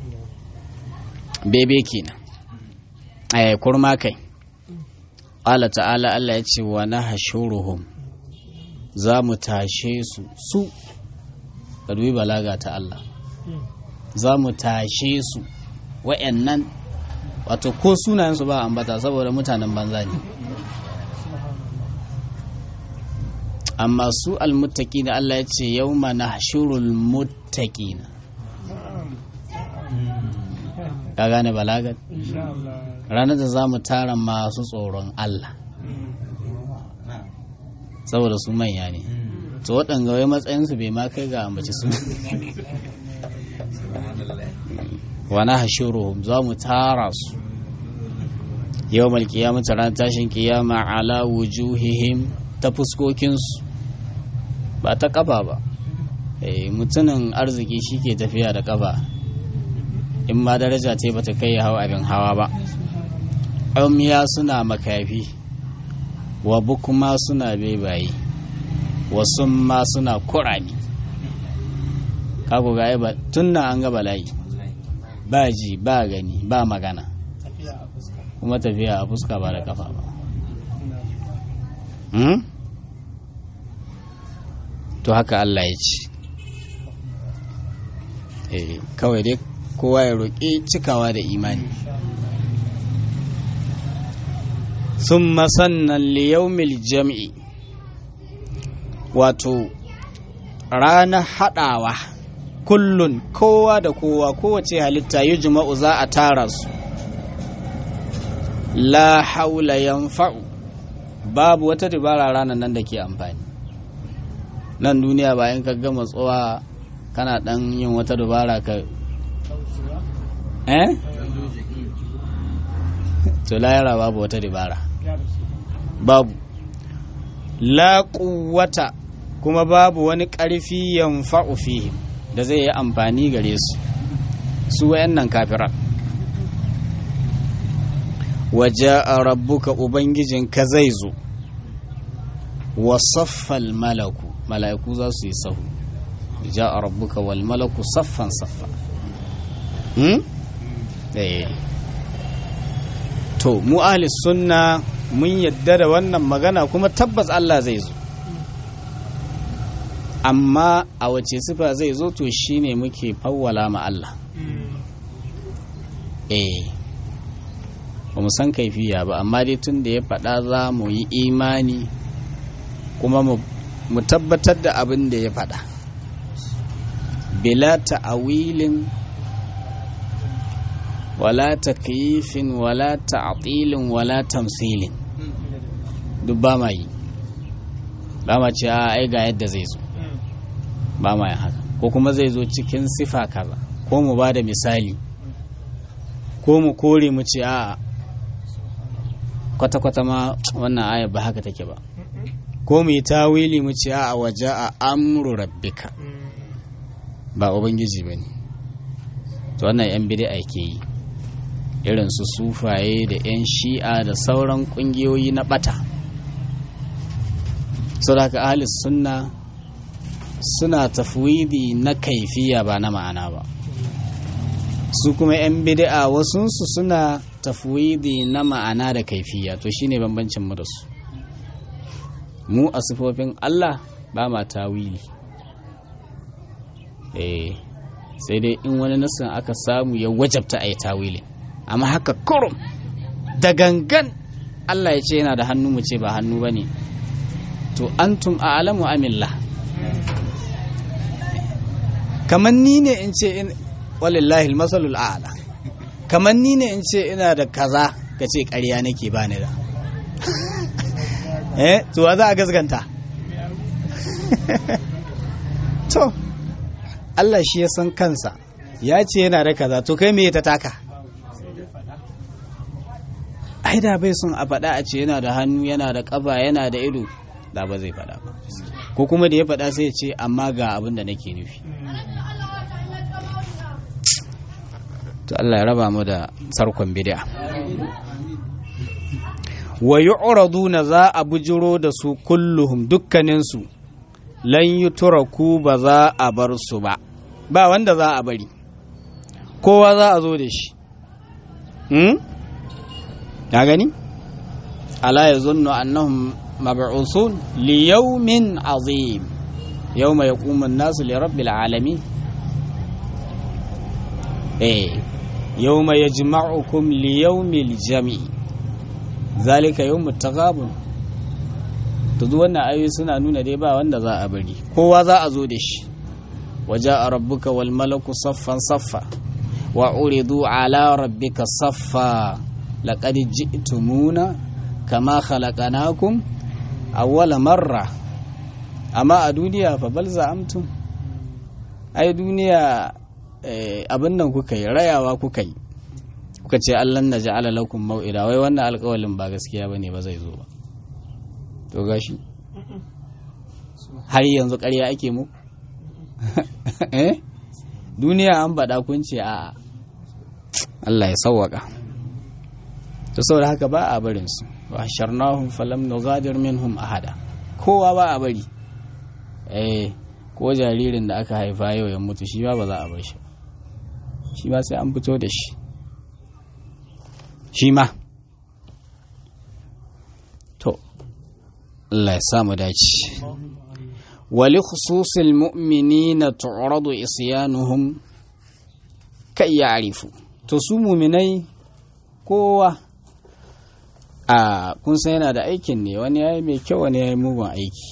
bebe kenan eh kurma kai Allah ta'ala Allah ya ce wa nahshuruhum za mu tashe su su ka dubi balaga ta Allah za mu tashe su wa'annan wato ko sunayensu ba ambata saboda mutanen banza ne amma su almuttaki da Allah ya ce yau mana shurul muttaki ka gane balagat ranar da za mu tara masu tsoron Allah saboda su manya ne to waɗanga wai matsayinsu bai ma kai ga ambaci su wana hashiruhum za mu tara su yau malkiyama ta ran tashin kiyama ala wujuhihim ta fuskokinsu ba ta kafa ba mutumin arziki shi ke tafiya da kafa in ma daraja ce ba ta kai hawa abin hawa ba ya suna makafi wa bukuma suna bebaye wasu ma suna kurami kago ga ba tun na an ga bala'i ba ji ba gani ba magana kuma tafiya a fuska ba da kafa ba hmm? to haka Allah ya ce eh kawai dai kowa ya roƙi cikawa da imani sun sannan liyaumil jam'i wato ranar haɗawa kullun kowa da kowa kowace halitta yi jima'u za a tara su la haula yanfa'u babu wata dabara ranar nan da ke amfani nan duniya bayan ka gama tsowa kana dan yin wata dabara ka eh to layara babu wata dabara babu la quwwata kuma babu wani ƙarfi yanfa'u fihim da zai yi amfani gare su su wayannan kafiran waje a rabbuka ubangijinka zai zo wa saffal malaku mala'iku za su yi sahu ja a rabbuka wal malaku saffan saffa hmm? to mu ahli sunna mun yadda da wannan magana kuma tabbas Allah zai zo amma a wace sifa zai zo to shine muke fawwala ma Allah eh ba mu san kaifiya ba amma dai tun da ya faɗa za mu yi imani kuma mu tabbatar da abin da ya faɗa bila ta'awilin wala takyifin wala ta'tilin wala tamsilin duk ba ma yi ba ma ce a ai ga yadda zai zo ba ma yin haka ko kuma zai zo cikin sifa kaza ko mu ba da misali ko mu kore mu ce a kwata-kwata ma wannan ayar ba haka take ba ko mu yi tawili mu ce a waje a amru rabbika ba ubangiji ba ne to wannan yan bid'a ke yi irin su sufaye da yan shi'a da sauran kungiyoyi na bata saboda ahli sunna suna tafwidi na kaifiya ba na ma'ana ba su kuma 'yan bid'a wasunsu suna tafwidi na ma'ana da kaifiya to shine bambancin mu da su mu a sifofin Allah ba ma tawili eh sai dai in wani nasin aka samu ya wajabta a yi tawili amma haka kurum da gangan Allah ya ce yana da hannu mu ce ba hannu ba ne to antum a alamu amillah kamar ni ne in ce in walillahi masalul a'la kamar ni ne in ce ina da kaza ka ce ƙarya nake ba ni da eh to za a gasganta to Allah shi ya san kansa ya ce yana da kaza to kai me ta taka ai da bai son a faɗa a ce yana da hannu yana da ƙafa yana da ido da ba zai faɗa ba ko kuma da ya faɗa sai ya ce amma ga abin da nake nufi to Allah ya raba mu da sarkon bid'a wa yu'raduna za a bujiro da su kulluhum dukkanin su lan yutraku ba za a bar su ba ba wanda za a bari kowa za a zo da shi hmm ya gani ala yazunnu annahum mab'usun li yawmin azim yawma yaqumu an-nasu li rabbil alamin eh yawma yajma'ukum li yawmil jam'i zalika yawmut taghabun to duk wannan ayoyi suna nuna dai ba wanda za a bari kowa za a zo da shi waja'a rabbuka wal malaku saffan saffa wa uridu ala rabbika saffa laqad ji'tumuna kama khalaqnakum awwala marra amma a duniya fa bal za'amtum ai duniya abin nan kuka yi rayawa kuka yi kuka ce allan na ja'ala lakum mau'ida wai wannan alƙawalin ba gaskiya bane ba zai zo ba to gashi har yanzu ƙarya ake mu eh duniya an baɗa kun ce a Allah ya sauwaka to saboda haka ba a barin su wa sharnahum falam nughadir minhum ahada kowa ba a bari eh ko jaririn da aka haifa yau ya mutu shi ba ba za a bar shi shi ba sai an fito da shi shi ma to Allah ya samu dace wali khususil mu'minina tu'radu isyanuhum kai ya'rifu to su mu'minai kowa a kun san yana da aikin ne wani yayi mai kyau wani yayi mugun aiki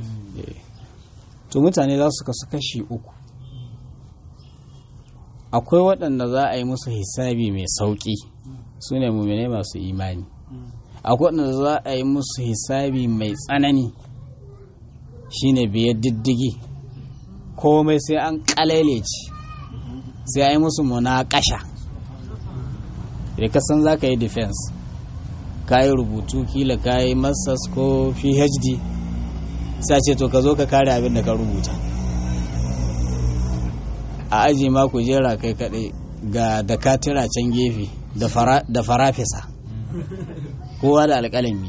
to mutane za su kasu kashi uku akwai waɗanda za a yi musu hisabi mai sauƙi su ne mummune masu imani akwai waɗanda za a yi musu hisabi mai tsanani shine biyar diddigi komai sai an ƙalailaci sai a yi musu munaƙasha da kasan za ka yi defense ka yi rubutu kila ka yi masters ko phd sai ce to ka zo ka kare abin da ka rubuta a aji ma ku jera kai kaɗai ga dakatira can gefe da farafisa kowa da alƙalami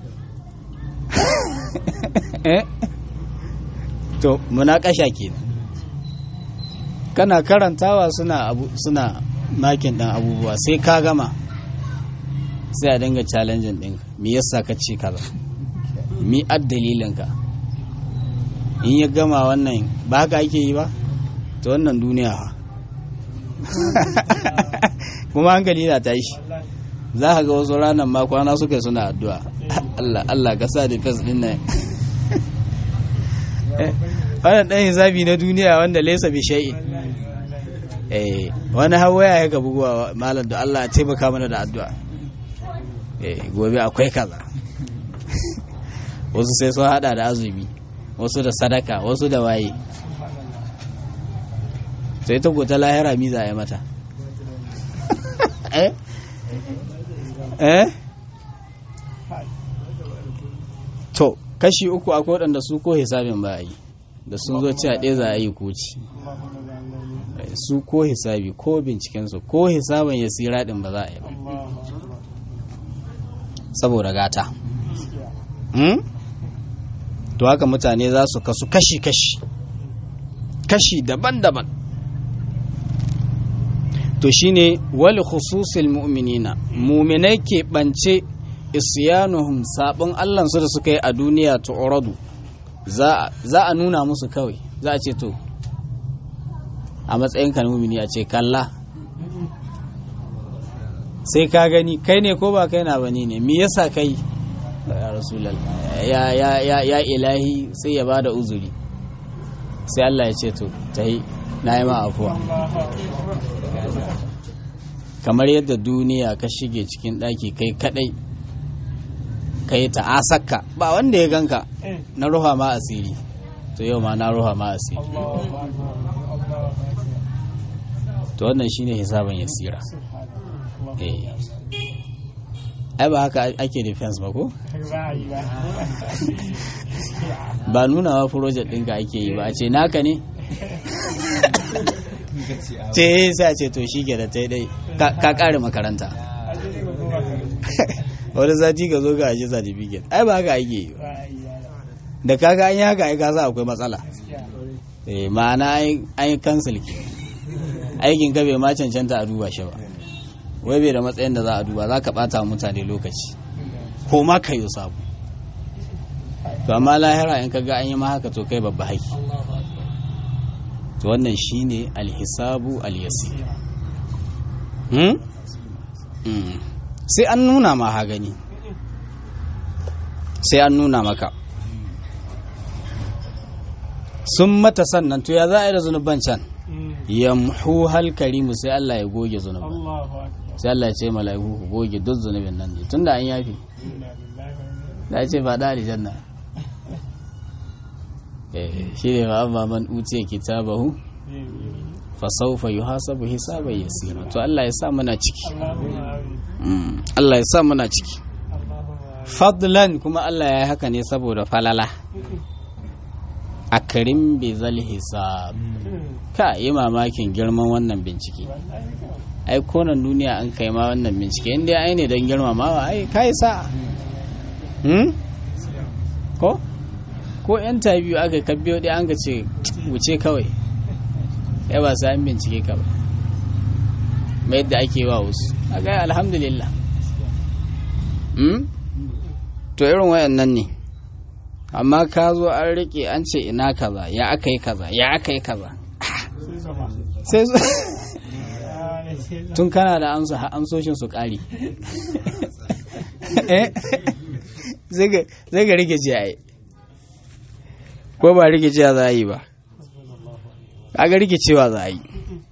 ne to muna ƙasha kenan kana karantawa suna abu suna makin ɗan abubuwa sai ka gama sai a dinga challenging ɗin me yasa ka ce kaza mi ad dalilinka in ya gama wannan ba haka ake yi ba ta wannan duniya ha kuma hankali na ta shi za ka ga wasu ranar ma kwana suka suna addu'a Allah Allah ka sa defense din nan wannan dan hisabi na duniya wanda laysa bi shay'in eh wani hawaya ya ga buguwa malam da Allah ya taimaka mana da addu'a eh gobe akwai kaza wasu sai sun hada da azumi wasu da sadaka wasu da waye sai ta gota lahira mi za a yi mata eh eh to kashi uku akwai waɗanda su ko hisabin ba a yi da sun zo ci a ɗaya za a yi koci su ko hisabi ko bincikensu ko hisabin ya sira ɗin ba za a yi ba saboda gata to haka mutane za su kasu kashi-kashi kashi daban-daban to shine wali khususil mu'minina muminai ke ɓance isyanuhum sabon allansu da suka yi a duniya ta oradu za a nuna musu kawai za a ce to a matsayin kan mumini a ce kalla sai ka gani kai ne ko ba kai na bane ne me yasa kai ya rasulal ya ya ya ya ilahi sai ya bada uzuri sai Allah ya ce to tai na yi ma afuwa kamar yadda duniya ka shige cikin ɗaki kai kadai kai ta asakka ba wanda ya ganka na ruha ma asiri to yau ma na ruha ma asiri to wannan shine hisaban yasira eh ai ba haka ake defense ba ko ba nuna wa project ɗinka ake yi ba a ce naka ne ce sai a ce to shi da ta dai ka kare makaranta wani sati ka zo ga ashe certificate ai ba haka ake yi da kaga an yi haka ai ka sa akwai matsala eh ma'ana an yi cancel ke aikin ka bai ma cancanta a duba shi ba wai bai da matsayin da za a duba za ka bata mutane lokaci ko ma ka yi sabu to amma lahira in ka ga an yi ma haka to kai babba haki to wannan shine alhisabu alyasir hmm? hmm. sai an nuna ma ha gani sai an nuna maka sun mata sannan to ya za a yi da zunuban can yamhu hal karimu sai Allah ya goge zunuban sai Allah ya ce mala'iku ku goge duk zunubin nan ne tunda an yafi da ce ba da aljanna eh shi ne ba amma man utiya kitabahu fa sawfa yuhasabu hisaban yasira to Allah ya sa muna ciki Allah ya sa muna ciki fadlan kuma Allah ya yi haka ne saboda falala a karim bezal hisab ka yi mamakin girman wannan bincike ai konan duniya an kai ma wannan bincike inda ai ne don girmamawa ai kai sa hmm? ko ko yan biyu aka kabbiyo ɗaya an ka ce wuce kawai ya ba sa an bincike ka ba mai yadda ake wa wasu a gaya alhamdulillah to irin wayannan ne amma ka zo an rike an ce ina kaza ya aka yi kaza ya aka yi kaza sai su tun kana da amsa amsoshin su kari zai ga rike ce ai ko ba rike cewa za a yi ba ga rike cewa za a yi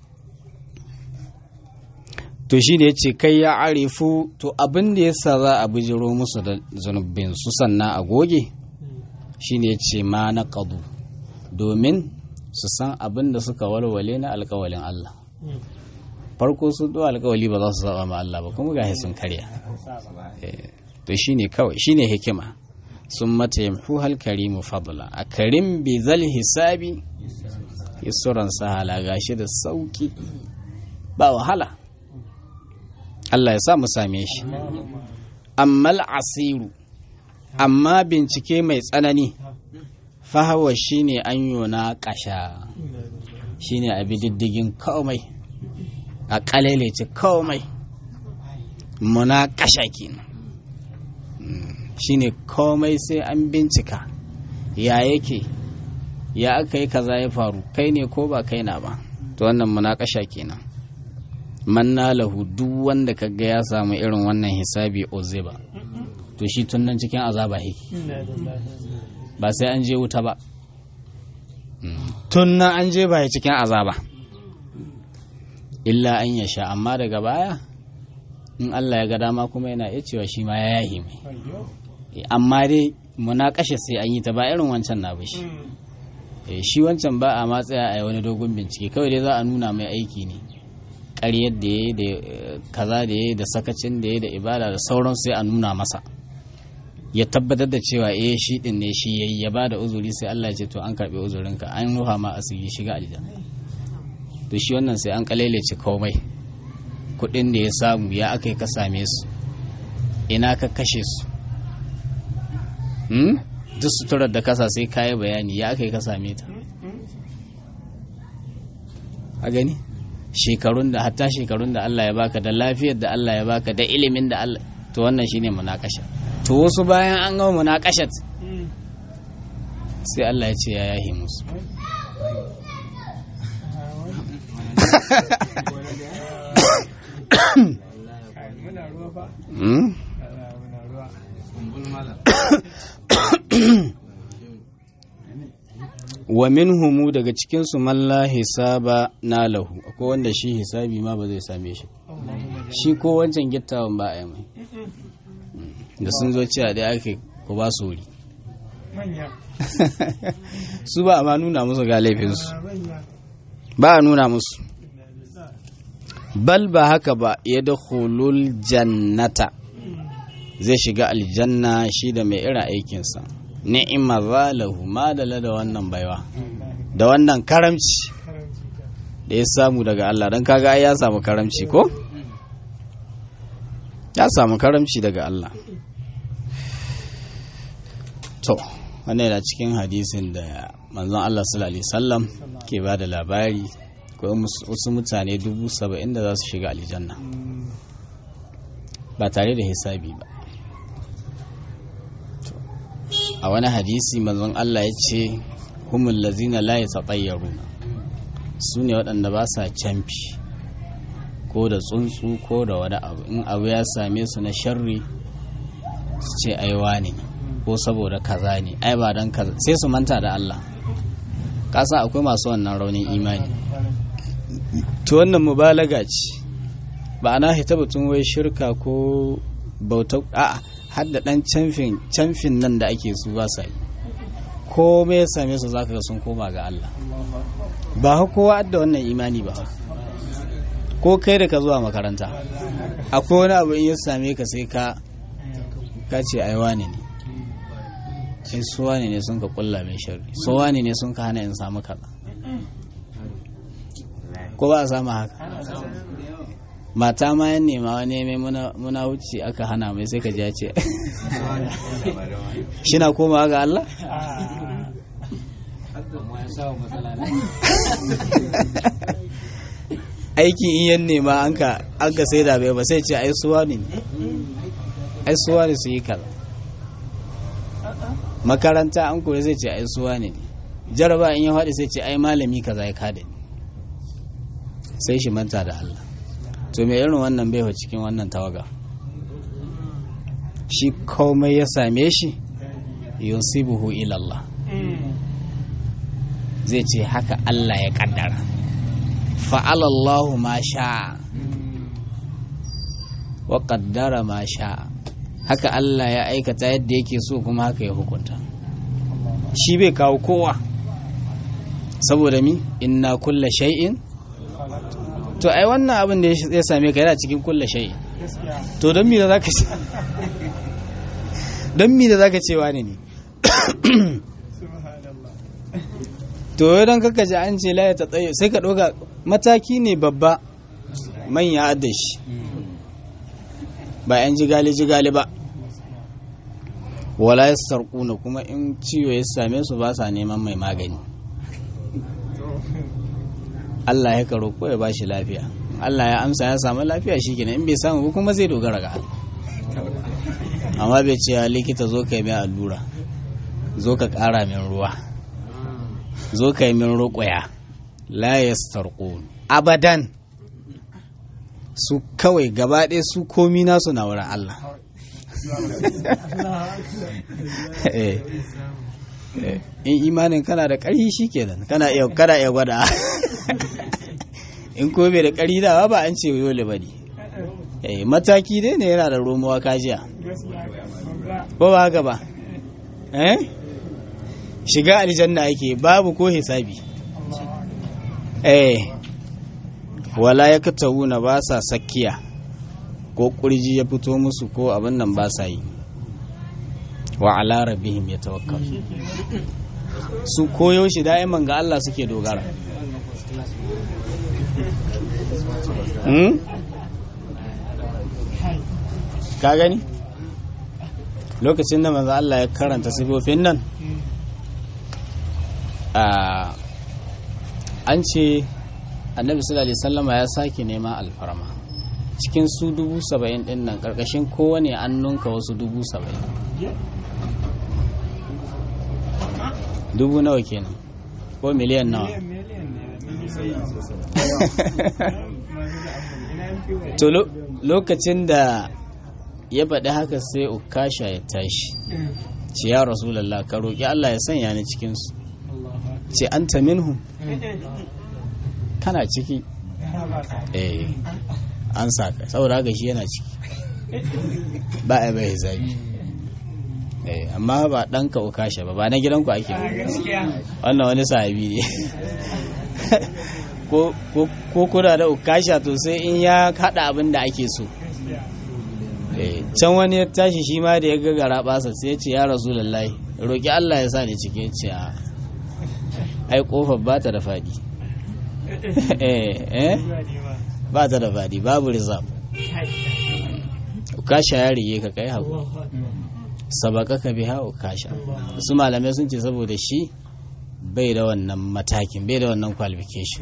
to shi ne ya ce kai ya arifu to abin da yasa za a bijiro musu da zunubin su sannan a goge shi ne ya ce ma na ƙadu domin su san abin da suka walwale na alkawalin Allah farko sun ɗo alkawali ba za su saba ma Allah ba kuma ga sun karya to shi ne kawai shi ne hikima sun mata yamhu halkarimu fadla a karim bi zal hisabi yasuran sahala gashi da sauki ba wahala Allah ya sa mu same shi ammal asiru amma bincike mai tsanani fahawa shine an yona kasha shine a diddigin komai a kalelece komai muna kasha kenan shine komai sai an bincika ya yake ya aka yi kaza ya faru kai ne ko ba kai na ba to wannan muna kasha kenan manna lahu duk wanda kaga ya samu irin wannan hisabi oziba to shi tun nan cikin azaba yake ba sai an je wuta ba tun nan an je ba cikin azaba illa an ya sha amma daga baya in Allah ya ga dama kuma yana iya cewa shi ma ya yahi mai amma dai muna kashe sai an yi ta ba irin wancan na bashi shi wancan ba a matsaya a wani dogon bincike kawai dai za a nuna mai aiki ne ƙaryar da ya da kaza da ya da sakacin da ya da ibada da sauran sai a nuna masa ya tabbatar da cewa eh shi din ne shi yayi ya bada uzuri sai Allah ya ce to an karbi uzurinka an ruha ma asiri shiga aljanna to shi wannan sai an kalelece komai kudin da ya samu ya aka ka same su ina ka kashe su hmm? duk suturar da kasa sai kayi bayani ya aka ka same ta a gani shekarun da hatta shekarun da Allah ya baka da lafiyar da Allah ya baka da ilimin da Allah to wannan shine munakasha to wasu bayan an gama munakashat sai Allah ya ce ya yahi musu wa minhumu daga cikinsu malla hisaba na lahu akwai wanda shi hisabi ma ba zai same shi shi ko wancan gittawan ba a yi mai da sun zo cewa dai ake ku ba su wuri su ba a ma nuna musu ga laifinsu ba a nuna musu bal ba haka ba ya da hulul jannata zai shiga aljanna shi da mai irin aikinsa ni'ima zalahu madala da wannan baiwa da wannan karamci da ya samu daga Allah don kaga ya samu karamci ko? ya samu karamci daga Allah to wannan yana cikin hadisin da manzon Allah sallallahu alaihi wasallam ke ba da labari ko wasu mutane dubu saba'in da za su shiga aljanna ba tare da hisabi ba a wani hadisi manzon Allah ya ce humul lazina la yatatayyaruna su ne waɗanda ba sa camfi ko da tsuntsu ko da wani abu in abu ya same su na sharri su ce aiwa ne ko saboda kaza ne ai ba don kaza sai su manta da Allah kasa akwai masu wannan raunin imani to wannan mubalaga ce ba ana hita batun wai shirka ko bauta a'a har da dan camfin camfin nan da ake su ba sa yi komai ya same su zaka ga sun koma ga Allah ba kowa da wannan imani ba ko kai da ka zuwa makaranta akwai wani abu in ya same ka sai ka ka ce ai wane ne sai su wane ne sun ka kulla mai sharri su wane ne sun ka hana in samu kaza ko ba a samu haka mata ma yan nema wani mai muna wuce aka hana mai sai ka ji ce shi na komawa ga Allah aiki in yan nema an ka sai da bai ba sai ce ai suwa ne ai suwa ne su yi kaza makaranta an kore zai ce ai suwa ne jaraba in ya faɗi sai ce ai malami kaza ya kada ni sai shi manta da Allah to me irin wannan bai cikin wannan tawaga shi komai ya same shi yusibuhu ila Allah zai ce haka Allah ya kaddara fa'alallahu ma sha wa kaddara ma sha haka Allah ya aikata yadda yake so kuma haka ya hukunta shi bai kawo kowa saboda mi inna kulla shay'in to ai wannan abin da ya same ka yana cikin kulla shay'in to don mi da zaka ce don mi da zaka ce wani ne to don kaka ji an ce laye ta tsaye sai ka ɗoga mataki ne babba manya adashi ba 'yan jigali-jigali ba wala ya sarƙuna kuma in ciwo ya same su ba sa neman mai magani Allah ya karo ko ya ba shi lafiya Allah ya amsa ya samu lafiya shi kenan in bai samu ba kuma zai dogara ga Allah amma bai ce likita zo ka yi mai allura zo ka ƙara min ruwa zo ka yi min ruƙuya la yastarqun abadan su kawai gaba ɗaya su komi nasu na wurin Allah in imanin kana da ƙarfi shi kenan kana iya kana iya gwada in ko bai da ƙarfi dawa ba an ce dole ba ne mataki dai ne yana da romuwa kajiya ko ba haka ba eh shiga aljanna ake babu ko hisabi eh wala ya katawuna ba sa sakkiya ko kurji ya fito musu ko abin nan ba sa yi wa ala rabbihim yatawakkal su koyo shi da'iman ga Allah suke dogara ka gani lokacin da manzo Allah ya karanta sifofin nan an ce annabi sallallahu alaihi wasallama ya sake nema alfarma cikin su dubu saba'in din nan karkashin kowane an nunka wasu dubu saba'in dubu nawa kenan ko miliyan nawa to lokacin da ya faɗi haka sai ukasha ya tashi ce ya rasulallah ka roƙi Allah ya sanya ni cikinsu ce an ta minhu kana ciki eh an saka saboda haka shi yana ciki ba a bai zabi eh amma ba ɗanka ukasha ba ba na gidanku ake wannan wani sahabi ne ko kuna da ukasha to sai in ya haɗa abin da ake so can wani ya tashi shi ma da ya gagara basa sai ya ce ya rasu lallai roƙi Allah ya sa ni cike ce a ai kofar ba ta da faɗi ba ta da faɗi babu rizab ukasha ya rige ka kai haku sabaka ka biha ukasha su malamai sun ce saboda shi bai da wannan matakin bai da wannan qualification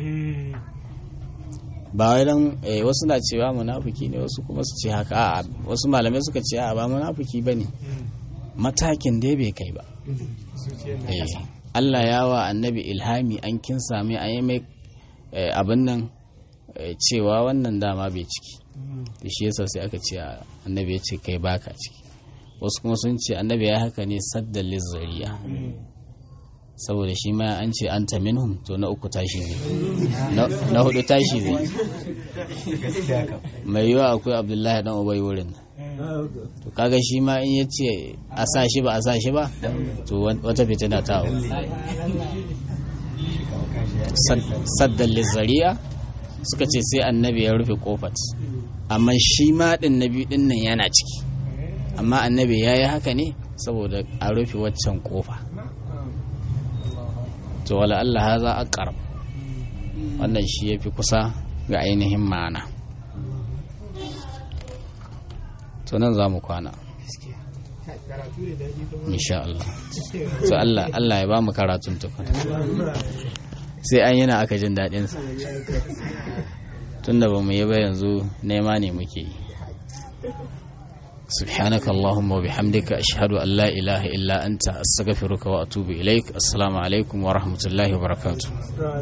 ba wai dan wasu na cewa munafiki ne wasu kuma su ce haka a wasu malamai suka ce a ba munafiki bane matakin dai bai kai ba Allah ya wa annabi ilhami an kin sami an yi mai abin nan cewa wannan dama bai ciki da shi yasa sai aka ce annabi ya ce kai baka ciki wasu kuma sun ce annabi ya haka ne saddan lizzariya saboda shi ma an ce an ta minhum to na uku tashi ne na hudu tashi ne mai yiwa akwai abdullahi dan ubai wurin to kaga shi ma in ya ce a sa shi ba a sa shi ba to wata fitina ta hau saddan lizzariya suka ce sai annabi ya rufe kofat amma shi ma din na biyu din nan yana ciki amma annabi ya yi haka ne saboda a rufe waccan kofa to wala Allah haza aqrab wannan shi yafi kusa ga ainihin ma'ana to nan za mu kwana insha Allah to Allah Allah ya ba mu karatun tukun sai an yana aka jin daɗin sa tunda ba mu yi ba yanzu nema ne muke yi سبحانك اللهم وبحمدك أشهد أن لا إله إلا أنت أستغفرك وأتوب إليك السلام عليكم ورحمة الله وبركاته